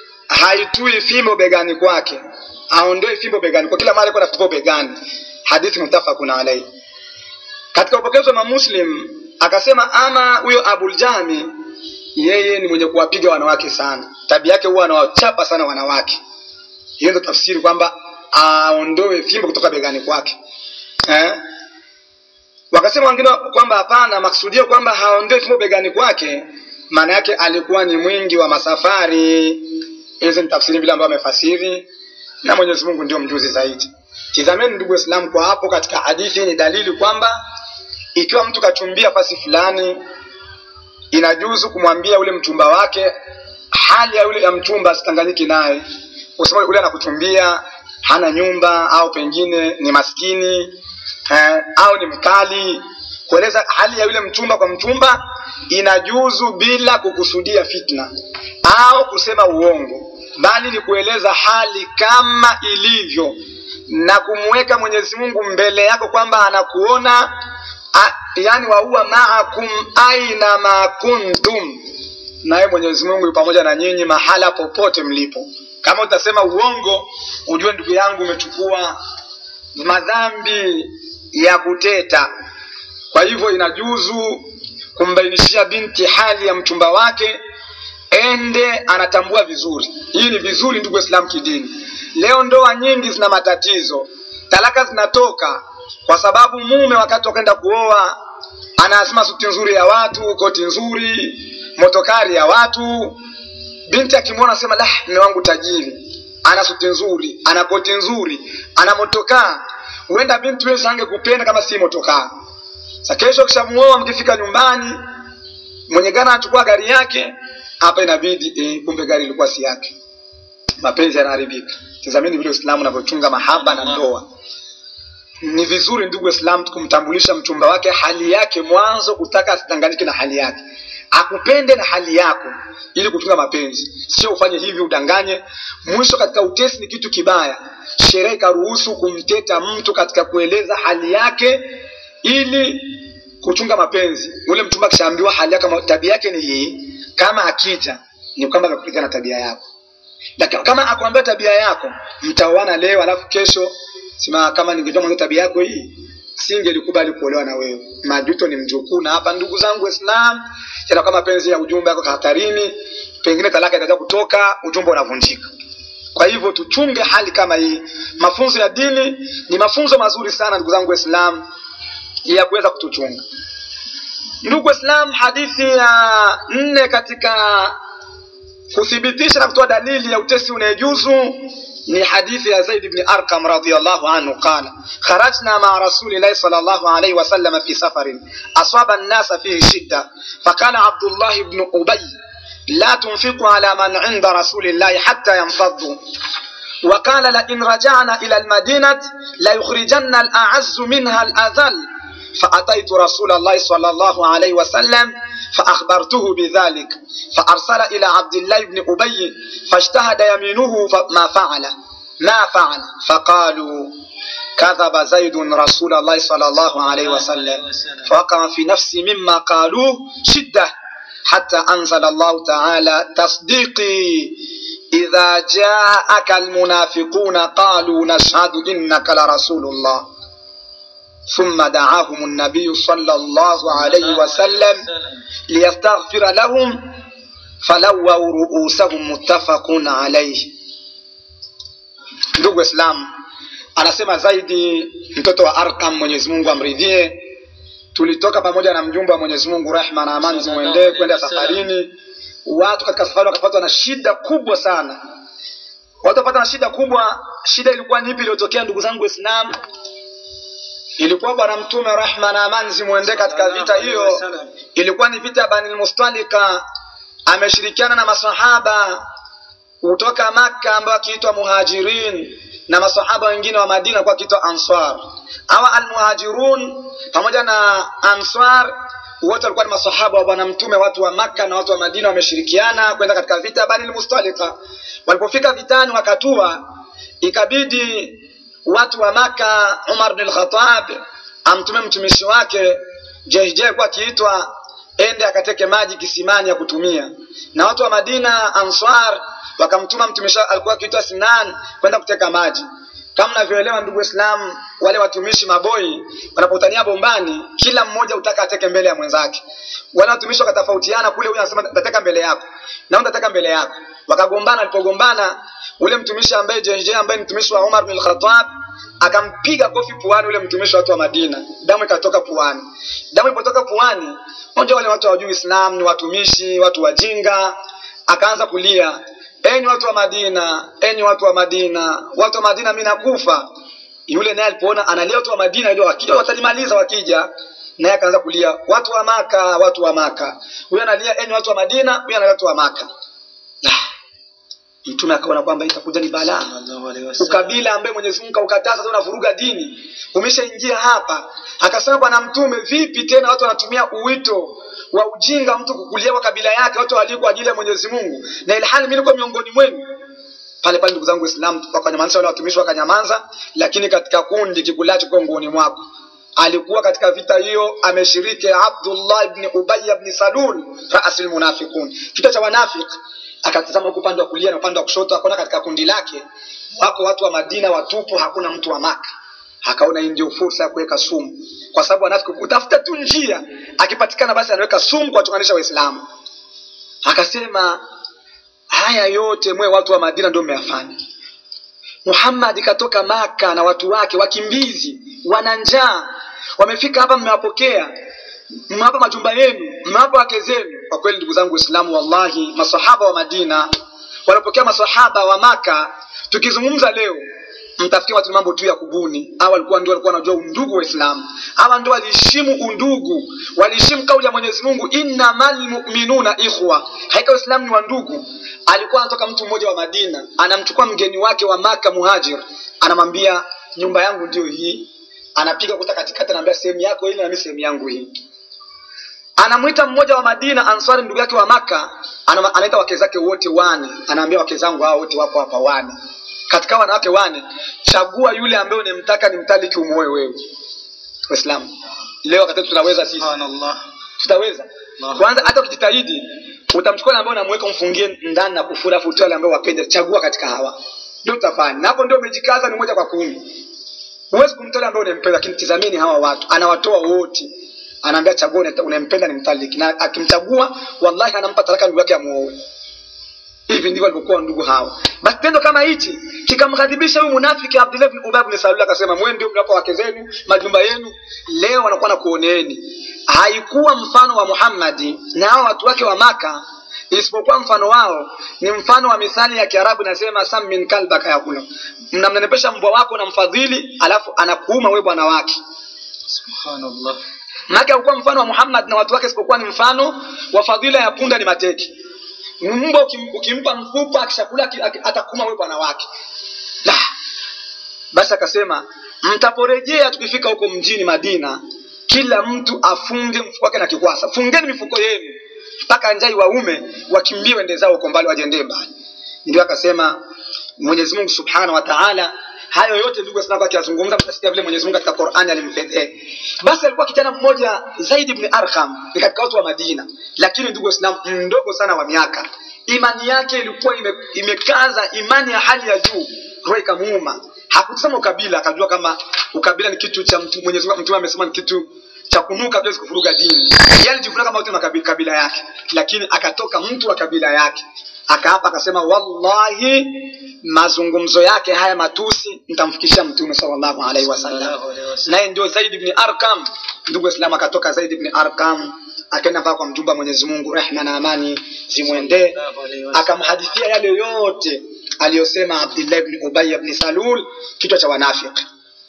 haitui fimbo begani kwake aondoe fimbo begani kwa kila mara alikuwa na fimbo begani hadithi mutafakun alaihi katika upokezi wa mamuslim akasema ama huyo abuljahmi yeye ni mwenye kuwapiga wanawake sana tabia yake huwa anawachapa sana wanawake hiyo ndio tafsiri kwamba aondoe fimbo kutoka begani kwake eh? wakasema wengine kwamba hapana maksudio kwamba haondoe fimbo begani kwake maana yake alikuwa ni mwingi wa masafari hizi ni tafsiri vile ambayo amefasiri na mwenyezi mungu ndio mjuzi zaidi tizameni ndugu waislamu kwa hapo katika hadithi hii ni dalili kwamba ikiwa mtu kachumbia fasi fulani inajuzu kumwambia ule mchumba wake hali ya yule ya mchumba asitanganyiki naye kusema ule anakuchumbia hana nyumba au pengine ni maskini eh, au ni mkali kueleza hali ya yule mchumba kwa mchumba inajuzu bila kukusudia fitna au kusema uongo bali ni kueleza hali kama ilivyo na kumweka mwenyezi mungu mbele yako kwamba anakuona a, yani wahuwa maakum aina ma kuntum naye mwenyezi mungu yu pamoja na nyinyi mahala popote mlipo kama utasema uongo ujue ndugu yangu umechukua madhambi ya kuteta kwa hivyo inajuzu kumbainishia binti hali ya mchumba wake ende anatambua vizuri hii ni vizuri ndugu waislamu kidini leo ndoa nyingi zina matatizo talaka zinatoka kwa sababu mume wakati wakaenda kuoa anasema suti nzuri ya watu koti nzuri motokari ya watu binti akimwona asema la mme wangu tajiri ana suti nzuri ana koti nzuri ana motokaa huenda binti wewe sange kupenda kama si motokaa sa kesho kishamuoa mkifika nyumbani mwenye gari anachukua gari yake hapa inabidi eh, kumbe gari ilikuwa si yake mapenzi yanaharibika tazamini vile uislamu unavyochunga mahaba na ndoa ni vizuri ndugu waislamu kumtambulisha mchumba wake hali yake mwanzo kutaka asidanganyike na hali yake akupende na hali yako ili kuchunga mapenzi sio ufanye hivi udanganye mwisho katika utesi ni kitu kibaya sherehe ikaruhusu kumteta mtu katika kueleza hali yake ili kuchunga mapenzi ule mchumba akishaambiwa hali yake tabia yake ni hii kama akija ni kwamba amekupiga na tabia yako lakini kama akwambia tabia yako mtaoana leo alafu kesho sema kama ningejua mwanzo tabia yako hii singelikubali kuolewa na wewe majuto ni mjukuu na hapa ndugu zangu waislam yanakuwa mapenzi ya ujumbe yako hatarini pengine talaka itaja kutoka ujumbe unavunjika kwa hivyo tuchunge hali kama hii mafunzo ya dini ni mafunzo mazuri sana ndugu zangu waislam ya kuweza kutuchunga ndugu waislam hadithi ya nne katika kuthibitisha na kutoa dalili ya utesi unayejuzu ni hadithi ya Zaid ibn Arqam radhiyallahu anhu qala kharajna ma'a rasulillahi sallallahu alayhi wa sallam fi safarin asaba an-nasa fihi shidda faqala Abdullah ibn Ubay la tunfiqu ala man 'inda rasulillahi hatta yanfaddu وقال لئن رجعنا إلى المدينة ليخرجن الأعز منها الأذل فأتيت رسول الله صلى الله عليه وسلم فأخبرته بذلك فأرسل إلى عبد الله بن أبي فاجتهد يمينه ما فعل ما فعل فقالوا كذب زيد رسول الله صلى الله عليه وسلم فوقع في نفسي مما قالوه شدة حتى أنزل الله تعالى تصديقي إذا جاءك المنافقون قالوا نشهد إنك لرسول الله ثم دعاهم النبي صلى الله عليه وسلم ليستغفر لهم فلووا رؤوسهم متفق عليه ndugu waislamu anasema zaidi mtoto wa arkam mwenyezi mungu amridhie tulitoka pamoja na mjumbe wa mwenyezi mungu rehma na amani zimwendee kwenda safarini watu katika safari wakapatwa na shida kubwa sana watu wapata na shida kubwa shida ilikuwa nipi iliyotokea ndugu zangu waislamu ilikuwa bwana mtume rehma na amani zimwendee katika vita hiyo ilikuwa ni vita ya banil mustalika ameshirikiana na masahaba kutoka makka ambao akiitwa muhajirin na masahaba wengine wa madina kwa akiitwa ansar hawa almuhajirun pamoja na ansar wote walikuwa ni masahaba wa bwana mtume watu wa makka na watu wa madina wameshirikiana kwenda katika vita banil mustalika walipofika vitani wakatua ikabidi watu wa maka umar bin al-khattab amtume mtumishi wake jehje kwa akiitwa ende akateke maji kisimani ya kutumia na watu wa madina ansar wakamtuma mtumishi alikuwa akiitwa sinan kwenda kuteka maji kama mnavyoelewa ndugu waislamu wale watumishi maboi wanapotania bombani kila mmoja utaka ateke mbele ya mwenzake wale watumishi wakatofautiana kule huyu anasema tateka mbele yako na huyu tateka mbele yako wakagombana walipogombana ule mtumishi ambaye JJ ambaye ni mtumishi wa Umar bin Khattab akampiga kofi puani ule mtumishi wa watu wa Madina damu ikatoka puani damu ilipotoka puani mmoja wale watu hawajui Islam ni watumishi watu wajinga akaanza kulia enyi watu wa Madina enyi watu wa Madina watu wa Madina mimi nakufa yule naye alipoona analia watu wa Madina ile wakija watalimaliza wakija naye akaanza kulia watu wa Maka watu wa Maka huyo analia enyi watu wa Madina huyo analia watu wa Maka mtume akaona kwamba itakuja ni balaa ukabila ambaye Mwenyezi Mungu kaukataza unavuruga dini umeshaingia hapa akasema bwana mtume vipi tena watu wanatumia uwito wa ujinga mtu kukulia kwa kabila yake watu walio kwa ajili ya Mwenyezi Mungu na ilhali mimi niko miongoni mwenu pale pale ndugu zangu Waislamu wakanyamaza wale watumishi wakanyamaza lakini katika kundi kikulacho kongoni mwako alikuwa katika vita hiyo ameshiriki Abdullah ibn Ubay ibn Salul raasul munafiqun vita cha wanafiki akatazama huku upande wa kulia na upande wa kushoto akaona katika kundi lake wako watu wa Madina watupu hakuna mtu wa Maka akaona hii ndio fursa ya kuweka sumu kwa sababu wanafiki utafuta tu njia akipatikana basi anaweka sumu kuwachonganisha waislamu akasema haya yote mwe watu wa Madina ndio mmeyafanya Muhammad katoka Maka na watu wake wakimbizi wana njaa wamefika hapa mmewapokea mmewapa majumba yenu mmewapa wake zenu kwa kweli ndugu zangu waislamu wallahi masahaba wa Madina walipokea masahaba wa Maka tukizungumza leo mtafikia watu mambo tu ya kubuni hawa walikuwa ndio walikuwa wanajua undugu wa Islam hawa ndio waliheshimu undugu waliheshimu kauli ya Mwenyezi Mungu innamal mu'minuna ikhwa haika Uislamu ni wa ndugu alikuwa anatoka mtu mmoja wa Madina anamchukua mgeni wake wa Maka muhajir anamwambia nyumba yangu ndio hii anapiga kuta katikati anamwambia sehemu yako ile na mimi sehemu yangu hii anamwita mmoja wa Madina Ansari ndugu yake wa Maka ana- anaita wake zake wote wane anaambia wake zangu hao wote wapo hapa wane katika wanawake wane chagua yule ambaye unemtaka nimtaliki umuoe wewe waislamu leo wakati tunaweza sisi subhanallah tutaweza Allahu kwanza hata ukijitahidi utamchukua yule ambaye unamweka umfungie ndani na kufura afu utoe yule ambaye wapende chagua katika hawa ndio utafanya na hapo ndio umejikaza ni moja kwa kumi huwezi kumtoa yule ambaye unampenda lakini tizamini hawa watu anawatoa wote anaambia chagua unata- unayempenda ni mtaliki na akimchagua wallahi anampa talaka ndugu yake amuoe hivi ndivyo walivyokuwa ndugu hawa basi tendo kama hichi kikamghadhibisha huyu munafiki abdullah bin ubay bin salul akasema mwe ndio mnapa wake zenu majumba yenu leo wanakuwa na kuoneeni haikuwa mfano wa muhammadi na hao watu wake wa maka isipokuwa mfano wao ni mfano wa mithali ya kiarabu inasema sam min kalbaka yakula mnamnenepesha mbwa wako na mfadhili alafu anakuuma we bwana wake subhanallah maake haukuwa mfano wa muhammad na watu wake isipokuwa ni mfano wa fadhila ya punda ni mateke mbwa ukim, ukimpa mfupa akishakula aki- aki- atakuma we bwana wake la basi akasema mtaporejea tukifika huko mjini madina kila mtu afunge mfuko wake na kikwasa fungeni mifuko yenu mpaka njai waume wakimbie wende zao huko mbali wajendee mbali ndio akasema mwenyezi mungu subhanahu wa taala hayo yote ndugu waislamu akiyazungumza mtasikia vile mwenyezi mungu katika qurani alimpendea basi alikuwa kijana mmoja zaid ibn arqam ni katika watu wa madina lakini ndugu waislamu mdogo sana wa miaka imani yake ilikuwa ime, imekaza imani ya hali ya juu roho ikamuuma hakusema ukabila akajua kama ukabila ni kitu cha mtu mwenyezi mungu mtume amesema ni kitu cha kunuka vile kuvuruga dini yeye alijivunia kama wote makabila kabila yake lakini akatoka mtu wa kabila yake akaapa akasema wallahi mazungumzo yake haya matusi nitamfikishia mtume sallallahu alaihi wasallam sallallahu alaihi wasallam naye ndio zaid ibn arqam ndugu waislamu akatoka zaid ibn arqam akaenda mpaka kwa mjumba wa mwenyezi mungu rehma na amani zimwendee sallallahu alaihi wasallam akamhadithia yale yote aliyosema abdullah ibn ubay ibn salul kichwa cha wanafiki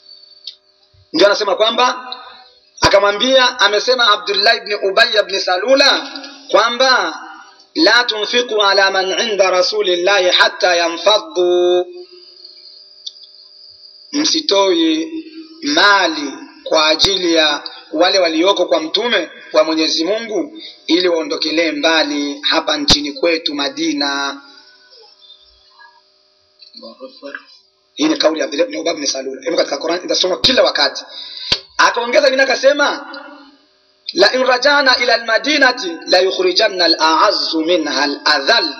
ndio anasema kwamba akamwambia amesema abdullah ibn ubay ibn salula kwamba la tunfiqu ala man inda rasulillahi hatta yanfaddu msitoi mali kwa ajili ya wale walioko kwa mtume wa mwenyezi mungu ili waondokelee mbali hapa nchini kwetu madina Allahu akbar hii ni kauli ya Abdullah ibn Ubay ibn Salul imo katika Qur'an inasoma kila wakati akaongeza vingine akasema la in rajana ila almadinati la yukhrijanna al'azzu minha al'adhal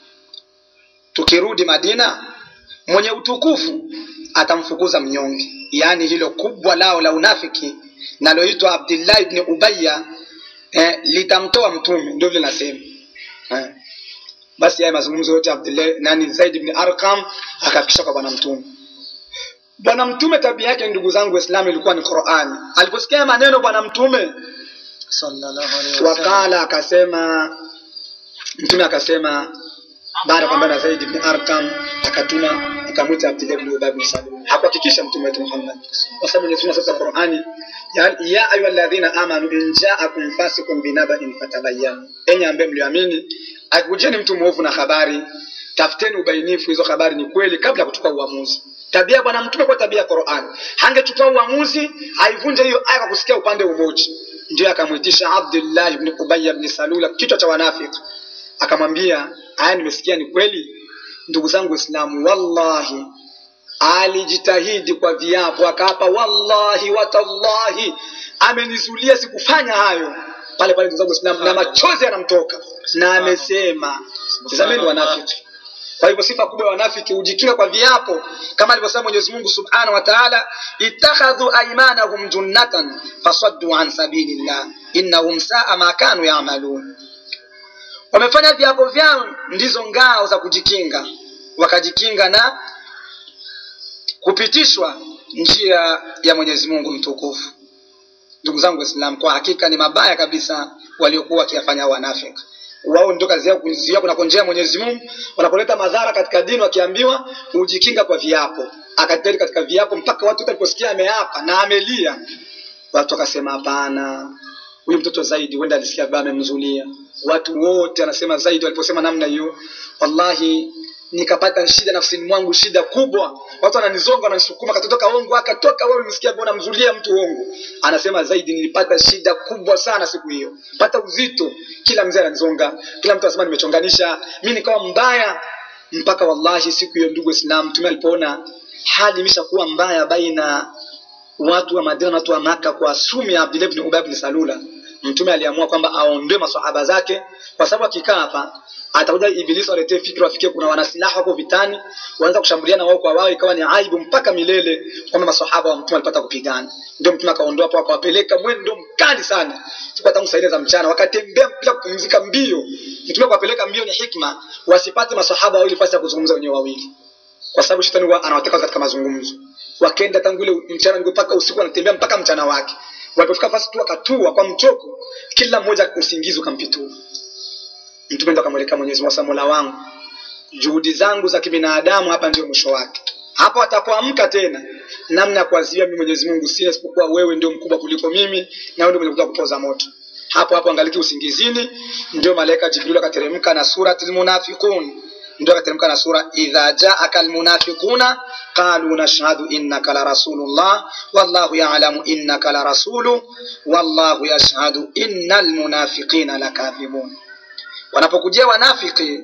tukirudi Madina mwenye utukufu atamfukuza mnyonge yaani hilo kubwa lao la unafiki naloitwa Abdullah ibn Ubayya eh, litamtoa mtume ndio vile nasema eh. basi haya mazungumzo yote Abdullah nani Zaid ibn Arqam akafikisha kwa bwana mtume bwana mtume tabia yake ndugu zangu waislamu ilikuwa ni Qur'ani aliposikia maneno bwana mtume sallallahu alaihi wasallam wakala akasema mtume akasema baada ya kwamba na Zaid ibn Arqam akatuma akamwita Abdullah ibn Ubay ibn Salul hakuhakikisha mtume wetu Muhammad kwa sababu Mwenyezi Mungu sasa Qur'ani ya, ya ayyuhalladhina amanu in ja'akum fasiqun binaba'in fatabayyanu enyi ambaye mlioamini akikujeni mtu mwovu na habari tafuteni ubainifu hizo habari ni kweli kabla ya kuchukua uamuzi tabia ya bwana mtume kwa tabia ya Qur'an hangechukua uamuzi aivunje hiyo aya kwa kusikia upande mmoja ndio akamwitisha Abdullah ibn Ubay ibn Salula kichwa cha wanafiki akamwambia aya nimesikia ni kweli ndugu zangu waislamu wallahi alijitahidi kwa viapo akaapa wallahi watallahi amenizulia sikufanya hayo pale pale ndugu zangu waislamu na machozi yanamtoka na amesema tazameni wanafiki kwa hivyo sifa kubwa ya wanafiki hujikinga kwa viapo kama alivyosema Mwenyezi Mungu Subhanahu wa Ta'ala ittakhadhu aymanahum junnatan fasaddu an sabilillah innahum saa ma kanu ya'malun wamefanya viapo vyao ndizo ngao za kujikinga wakajikinga na kupitishwa njia ya Mwenyezi Mungu mtukufu ndugu zangu waislamu kwa hakika ni mabaya kabisa waliokuwa wakiyafanya wanafiki wao ndio kazi yao kuzuia kunakonjea Mwenyezi Mungu wanapoleta madhara katika dini wakiambiwa ujikinga kwa viapo akateli katika viapo mpaka watu wote waliposikia ameapa na amelia watu wakasema hapana huyu mtoto zaidi huenda alisikia baba amemzulia watu wote anasema zaidi waliposema namna hiyo wallahi nikapata shida nafsini mwangu shida kubwa watu wananizonga wananisukuma katotoka ongo akatoka wewe umesikia bwana mzulia mtu ongo anasema zaidi nilipata shida kubwa sana siku hiyo pata uzito kila mzee ananizonga kila mtu anasema nimechonganisha mi nikawa mbaya mpaka wallahi siku hiyo ndugu islam mtume alipoona hali imeshakuwa mbaya baina watu wa madina na watu wa maka kwa sumi ya abdullah ibn ubay ibn salula mtume aliamua kwamba aondoe maswahaba zake kwa sababu akikaa hapa atakuja ibilisi aletee fikra wafikie kuna wanasilaha wako vitani waanza kushambuliana wao kwa wao ikawa ni aibu mpaka milele kwamba maswahaba wa mtume walipata kupigana ndio mtume akaondoa hapo akawapeleka mwendo mkali sana siku tangu saa nne za mchana wakatembea bila kupumzika mbio mtume akawapeleka mbio ni hikma wasipate maswahaba wawili fasi ya kuzungumza wenyewe wawili kwa sababu shetani huwa anawateka katika mazungumzo wakaenda tangu ile mchana mpaka usiku wanatembea mpaka mchana wake walipofika fasi tu wakatua kwa mchoko kila mmoja usingizi ukampitua mtume ndo akamwelekea mwenyezi mungu sasa mola wangu juhudi zangu za kibinadamu hapa ndio mwisho wake hapo atapoamka tena namna ya kuadhibia mimi mwenyezi mungu sina isipokuwa wewe ndio mkubwa kuliko mimi na wewe ndio mwenye kuja kupoza moto hapo hapo angaliki usingizini ndio malaika jibril akateremka na suratul munafiqun ndio akateremka na sura idha jaaka almunafiquna qalu nashhadu innaka la rasulullah wallahu ya'lamu innaka la rasulu wallahu yashhadu innal munafiqina lakadhibun wanapokujia wanafiki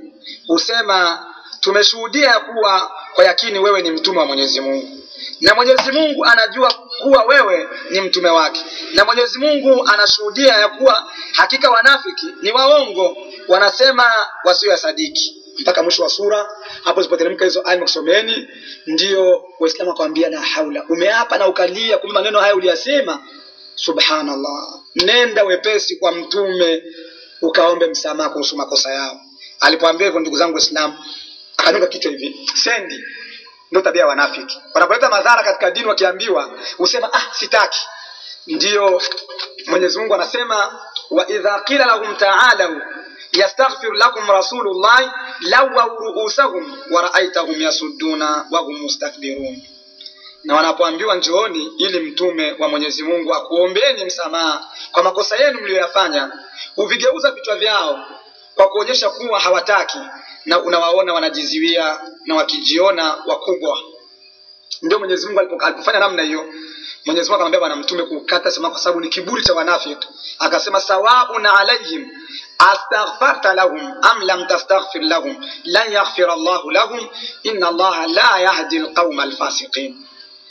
husema tumeshuhudia kuwa kwa yakini wewe ni mtume wa mwenyezi mungu na mwenyezi mungu anajua kuwa wewe ni mtume wake na mwenyezi mungu anashuhudia ya kuwa hakika wanafiki ni waongo wanasema wasio sadiki mpaka mwisho wa sura hapo zipoteremka hizo aya kusomeni ndio waislamu wakawambia la haula umeapa na ukalia kumbe maneno haya uliyasema subhanallah nenda wepesi kwa mtume ukaombe msamaha kuhusu makosa yao alipoambia hivyo ndugu zangu waislamu akanuka kichwa hivi sendi ndio tabia ya wanafiki wanapoleta madhara katika dini wakiambiwa husema ah sitaki ndiyo mwenyezi mungu anasema wa idha qila lahum taalau yastaghfir lakum rasulullahi lawau ruusahum waraaitahum yasudduna wahum mustakbirun na wanapoambiwa njooni ili mtume wa mwenyezi mungu akuombeni msamaha kwa makosa yenu mliyoyafanya huvigeuza vichwa vyao kwa kuonyesha kuwa hawataki na unawaona wanajiziwia na wakijiona wakubwa ndio mwenyezi mungu alipo- alipofanya namna hiyo mwenyezi mungu akamwambia bwana mtume kukata sema kwa sababu ni kiburi cha wanafiki akasema sawaun alaihim astaghfarta lahum am lam tastaghfir lahum lan yaghfira allahu lahum inna allaha la yahdi alqauma alfasiqin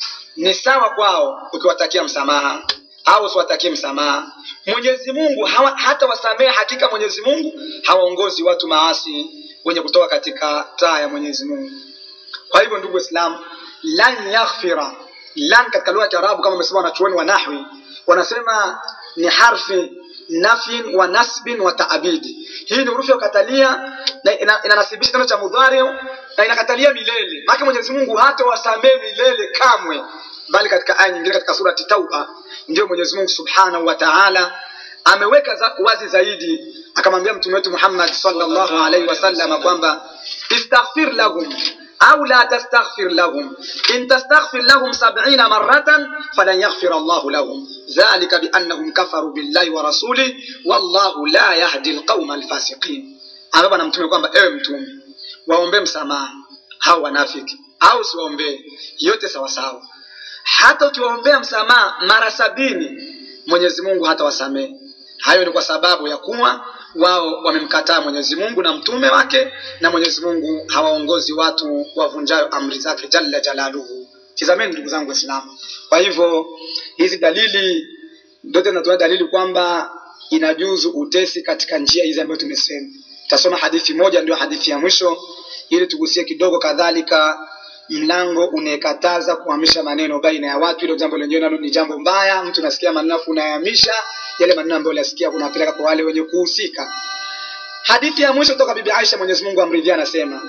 ni sawa kwao ukiwatakia msamaha au usiwatakie msamaha mwenyezi mungu hawa, hata wasamehe hakika mwenyezi mungu hawaongozi watu maasi wenye kutoka katika taa ya mwenyezi mungu kwa hivyo ndugu waislamu lan yaghfira lan katika lugha ya kiarabu kama wamesema wanachuoni wa nahwi wanasema ni harfi nafyin wa nasbin wa taabidi hii ni hurufi ya kukatalia na ina- inanasibisha tendo cha mudhari na inakatalia milele maana mwenyezi mungu hata wasamehe milele kamwe bali katika aya nyingine katika surati tauba ndio mwenyezi mungu subhanahu wa taala ameweka za, wazi zaidi akamwambia mtume wetu muhammad sallallahu alaihi wasallam kwamba istaghfir lahum au la tastaghfir lahum in tastaghfir lahum sab'ina maratan falan yaghfir allahu lahum dhalika biannahum kafaru billahi wa rasulih wallahu la yahdi alqauma alfasiqin ambapo na mtume kwamba ewe mtume waombee msamaha hao wanafiki au siwaombee yote sawasawa hata ukiwaombea msamaha mara sabini mwenyezi mungu hata wasamehe hayo ni kwa sababu ya kuwa wao wamemkataa mwenyezi mungu na mtume wake na mwenyezi mungu hawaongozi watu wavunjayo amri zake jalla jalaluhu tizameni ndugu zangu waislamu kwa hivyo hizi dalili zote zinatoa dalili kwamba inajuzu utesi katika njia hizi ambayo tumesema tasoma hadithi moja ndio hadithi ya mwisho ili tugusie kidogo kadhalika mlango unayekataza kuhamisha maneno baina ya watu hilo jambo lenyewe nalo ni jambo mbaya mtu unasikia maneno afu unayahamisha yale maneno ambayo unasikia unapeleka kwa wale wenye kuhusika hadithi ya mwisho kutoka bibi aisha mwenyezi mungu amridhia anasema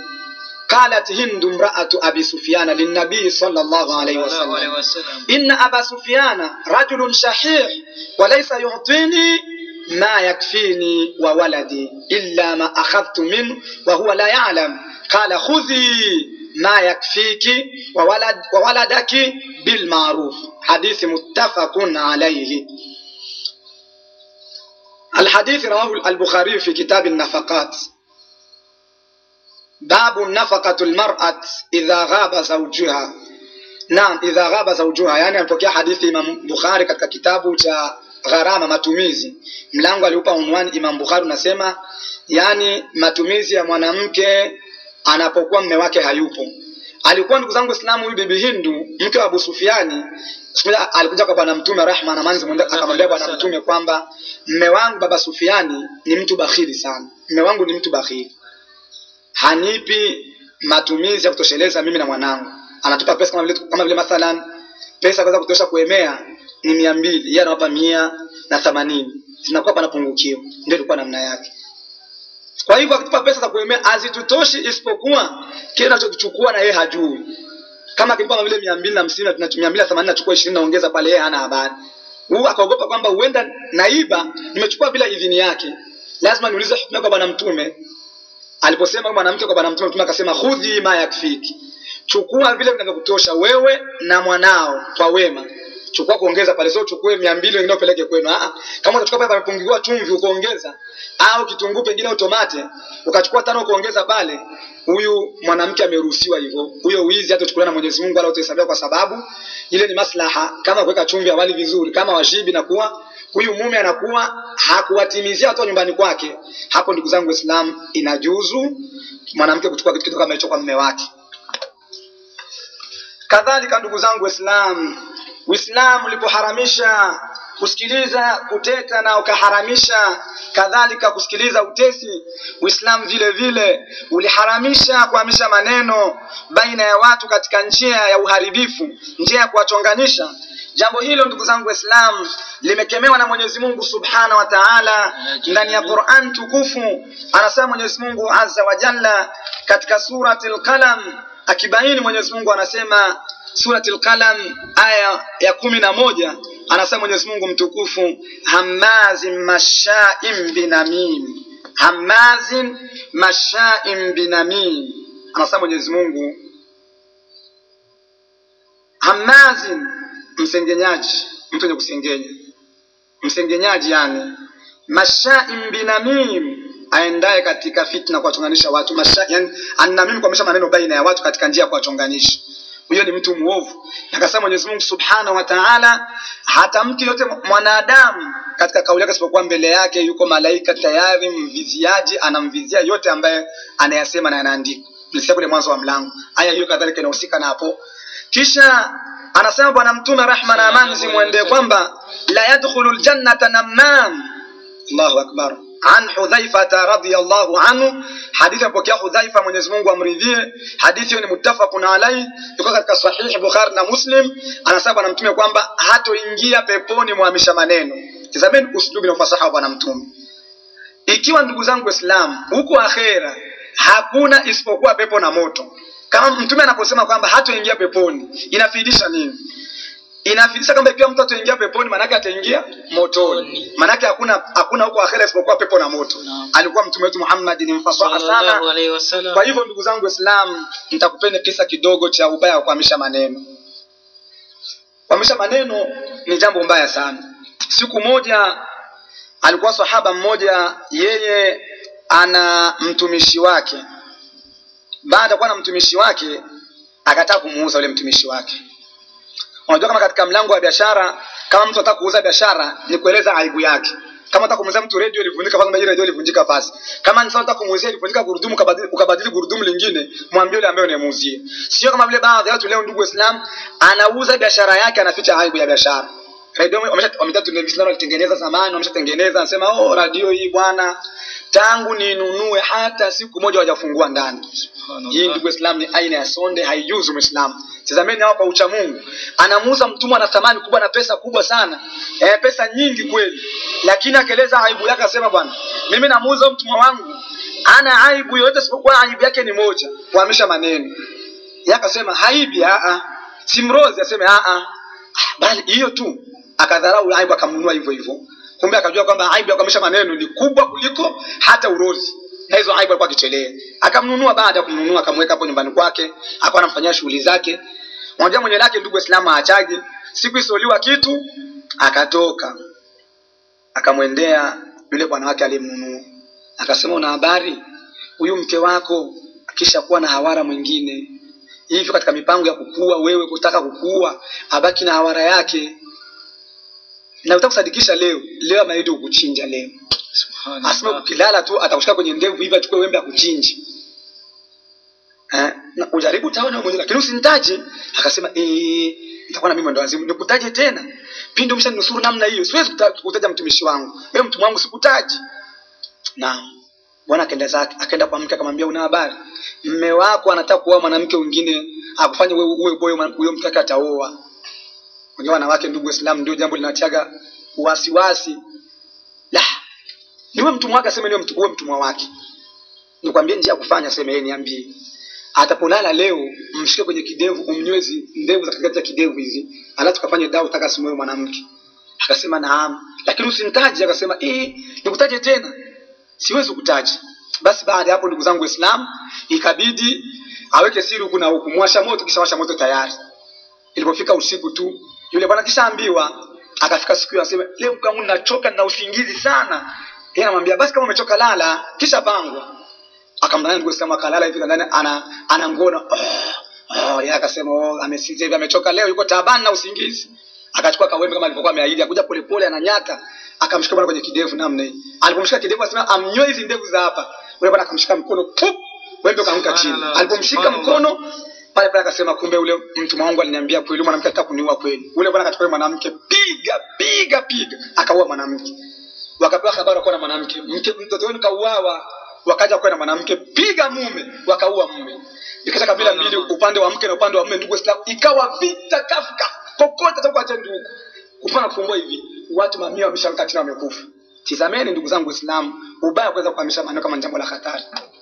qalat hindu mraatu abi sufyana linnabii sallallahu alaihi sallallahu alaihi wasallam wasallam إن أبا سفيان رجل شحيح وليس يعطيني ما يكفيني وولدي إلا ما أخذت منه وهو لا يعلم قال خذي ما يكفيك وولد وولدك بالمعروف حديث متفق عليه الحديث رواه البخاري في كتاب النفقات باب نفقة المرأة إذا غاب زوجها Naam, idha ghaba zawjuha, yani alipokea hadithi Imam Bukhari katika kitabu cha gharama matumizi. Mlango aliupa unwani Imam Bukhari unasema yani matumizi ya mwanamke anapokuwa mme wake hayupo alikuwa ndugu zangu waislamu huyu bibi hindu mke wa abu sufiani siku moja alikuja kwa bwana mtume rahma na manzi mwende- akamwambia bwana mtume kwamba mme wangu baba sufiani ni mtu bakhili sana mme wangu ni mtu bakhili hanipi matumizi ya kutosheleza mimi na mwanangu anatupa pesa kama vile, kama vile mathalan pesa kuweza kutosha kuemea ni mia mbili yeye anawapa mia na themanini zinakuwa panapungukiwa ndio ilikuwa namna yake kwa hivyo akitupa pesa za kuemea hazitutoshi isipokuwa kile anachokichukua na yeye hajui kama akimpa kama vile mia mbili na hamsini na mia mbili na themanini nachukua ishirini naongeza pale yeye hana habari huu akaogopa kwamba huenda naiba nimechukua bila idhini yake lazima niulize hukumu kwa bwana mtume aliposema huyu mwanamke kwa bwana mtume mtume akasema khudhi ma yakfiki chukua vile vinavyokutosha wewe na mwanao kwa wema chukua kuongeza pale sio uchukue mia mbili wengine upeleke kwenu Ah, ah. kama utachukua pale pamepungukiwa chumvi ukaongeza au kitunguu pengine utomate ukachukua tano ukaongeza pale huyu mwanamke ameruhusiwa hivyo huyo wizi hata uchukuliwa na mwenyezi mungu wala utahesabiwa kwa sababu ile ni maslaha kama kuweka chumvi awali vizuri kama washibi na kuwa huyu mume anakuwa hakuwatimizia watu wa nyumbani kwake hapo ndugu zangu waislamu inajuzu mwanamke kuchukua kitu kitu kama hicho kwa mume wake kadhalika ndugu zangu waislamu uislamu ulipoharamisha kusikiliza kuteta na ukaharamisha kadhalika kusikiliza utesi uislamu vile vile uliharamisha kuhamisha maneno baina ya watu katika njia ya uharibifu njia ya kuwachonganisha jambo hilo ndugu zangu waislamu limekemewa na mwenyezi mungu subhanahu wa taala ndani ya quran tukufu anasema mwenyezi mungu azza wa jalla katika surati lqalam akibaini mwenyezi mungu anasema surati lqalam aya ya kumi na moja anasema mwenyezi mungu mtukufu hamazin mashain binamim hamazin mashain binamim anasema mwenyezi mungu hamazin msengenyaji mtu wenye kusengenya msengenyaji yani mashain binamim aendaye katika fitna kuwachonganisha watu Masha, yani, annamim kuamisha maneno baina ya watu katika njia ya kuwachonganisha huyo ni mtu mwovu akasema mwenyezi mungu subhanahu wa taala hata mtu yote mwanadamu katika kauli yake isipokuwa mbele yake yuko malaika tayari mviziaji anamvizia yote ambaye anayasema na yanaandika tulisikia kule mwanzo wa mlango aya hiyo kadhalika inahusika na hapo kisha anasema bwana mtume rahma na amani zimwendee kwamba la yadkhulu ljannata namam allahu akbar an hudhaifata radiallahu anhu hadithi apokea hudhaifa mwenyezi mungu amridhie hadithi hiyo ni muttafaqun alaihi iko katika sahihi bukhari na muslim anasema bwana mtume kwamba hatoingia peponi mwamisha maneno tizameni uslubi na ufasaha wa bwana mtume ikiwa ndugu zangu waislamu huko akhera hakuna isipokuwa pepo na moto kama mtume anaposema kwamba hatoingia peponi inafidisha nini inafidisha kwamba ikiwa mtu ataingia peponi maanake ataingia motoni maanake hakuna hakuna huko akhera isipokuwa pepo na moto Naam. alikuwa mtume wetu muhammad ni mfasaha sana sallallahu alaihi wasallam kwa hivyo ndugu zangu waislamu nitakupeni kisa kidogo cha ubaya wa kuhamisha maneno kuhamisha maneno ni jambo mbaya sana siku moja alikuwa sahaba mmoja yeye ana mtumishi wake baada ya kuwa na mtumishi wake akataka kumuuza yule mtumishi wake unajua kama katika mlango wa biashara kama mtu anataka kuuza biashara ni kueleza aibu yake kama unataka kumuuzia mtu radio ilivunjika basi hii radio ilivunjika basi kama ni sawa unataka kumuuzia ilivunjika gurudumu ukabadili, ukabadili gurudumu lingine mwambie yule ambaye unayemuuzia sio kama vile baadhi ya watu leo ndugu waislamu anauza biashara yake anaficha aibu ya biashara radio wamesha- wametaa televisheni walitengeneza zamani wameshatengeneza anasema oh radio hii bwana tangu ninunue hata siku moja hawajafungua ndani hii ndugu Islam ni aina ya sonde, haijuzu Muislamu. Tazameni hapa ucha Mungu, anamuuza mtumwa na thamani kubwa na pesa kubwa sana e, pesa nyingi kweli, lakini akaeleza aibu yake, akasema bwana, mimi namuuza mtumwa wangu ana aibu yoyote isipokuwa aibu yake ni moja, kuhamisha maneno. Yeye akasema haibi, a a, simrozi, aseme a a, bali hiyo tu. Akadharau aibu, akamnunua hivyo hivyo. Kumbe akajua kwamba aibu ya kuhamisha maneno ni kubwa kuliko hata urozi na hizo aibu alikuwa akichelea akamnunua baada ya kumnunua akamweka hapo nyumbani kwake akawa anamfanyia shughuli zake unajua mwenye lake ndugu waislamu achaje siku isoliwa kitu akatoka akamwendea yule bwana wake aliyemnunua akasema una habari huyu mke wako akishakuwa na hawara mwingine hivyo katika mipango ya kukua wewe kutaka kukua abaki na hawara yake na utakusadikisha leo leo ameahidi kukuchinja leo asema ukilala tu atakushika kwenye ndevu hivi achukue wembe akuchinje eh? na ujaribu utaona wewe mwenyewe lakini usinitaje akasema eh nitakuwa na mimi mwendo wazimu nikutaje tena pindi umeshanusuru namna hiyo siwezi kuta- kutaja mtumishi wangu wewe mtumwa wangu sikutaji naam bwana akaenda zake akaenda kwa mke akamwambia una habari mme wako anataka kuoa mwanamke mwingine akufanye wewe uwe boyo mwana- huyo mke wake ataoa unajua wanawake ndugu waislamu ndio jambo linatiaga wasiwasi la niwe mtumwa wake aseme niwe mtu- uwe mtumwa wake nikwambie njia ya kufanya aseme yeye niambie atapolala leo mshike kwenye kidevu umnywezi ndevu za katikati ya kidevu hizi alafu tukafanye dawa utaka asimoe mwanamke akasema naam lakini usinitaje akasema eh nikutaje tena siwezi kutaja basi baada ya hapo ndugu zangu waislamu ikabidi aweke siri huku na huku mwasha moto kisha washa moto tayari ilipofika usiku tu yule bwana kishaambiwa akafika siku hiyo asema leo mke wangu nachoka na usingizi sana yeye anamwambia basi kama umechoka lala kisha pangwa akamdanganya ndugu Islam akalala hivi ndani ana ana ngono oh, oh, yeye akasema oh, amesinzia hivi amechoka leo yuko taabani na usingizi akachukua kawembe kama alivyokuwa ameahidi akuja polepole ananyata akamshika bwana kwenye kidevu namna hii alipomshika kidevu asema amnyoe hizi ndevu za hapa yule bwana akamshika mkono pup wembe ukaanguka chini Subhanallah, alipomshika subhanallah. mkono pale pale akasema kumbe ule mtu wangu aliniambia kweli mwanamke ataka kuniua kweli ule bwana akachukua yule mwanamke piga piga piga akaua mwanamke wakapewa habari wakuwa na mwanamke mke mtoto wenu kauawa wakaja kuwa na mwanamke piga mume wakaua mume ikata kabila mbili upande wa mke na upande wa mume ndugu Waislamu ikawa vita kafka kokote toka cha ndugu kupana kufumbua hivi watu mamia wameshamka chini wamekufa tizameni ndugu zangu Waislamu ubaya wa kuweza kuhamisha maneno kama ni jambo la hatari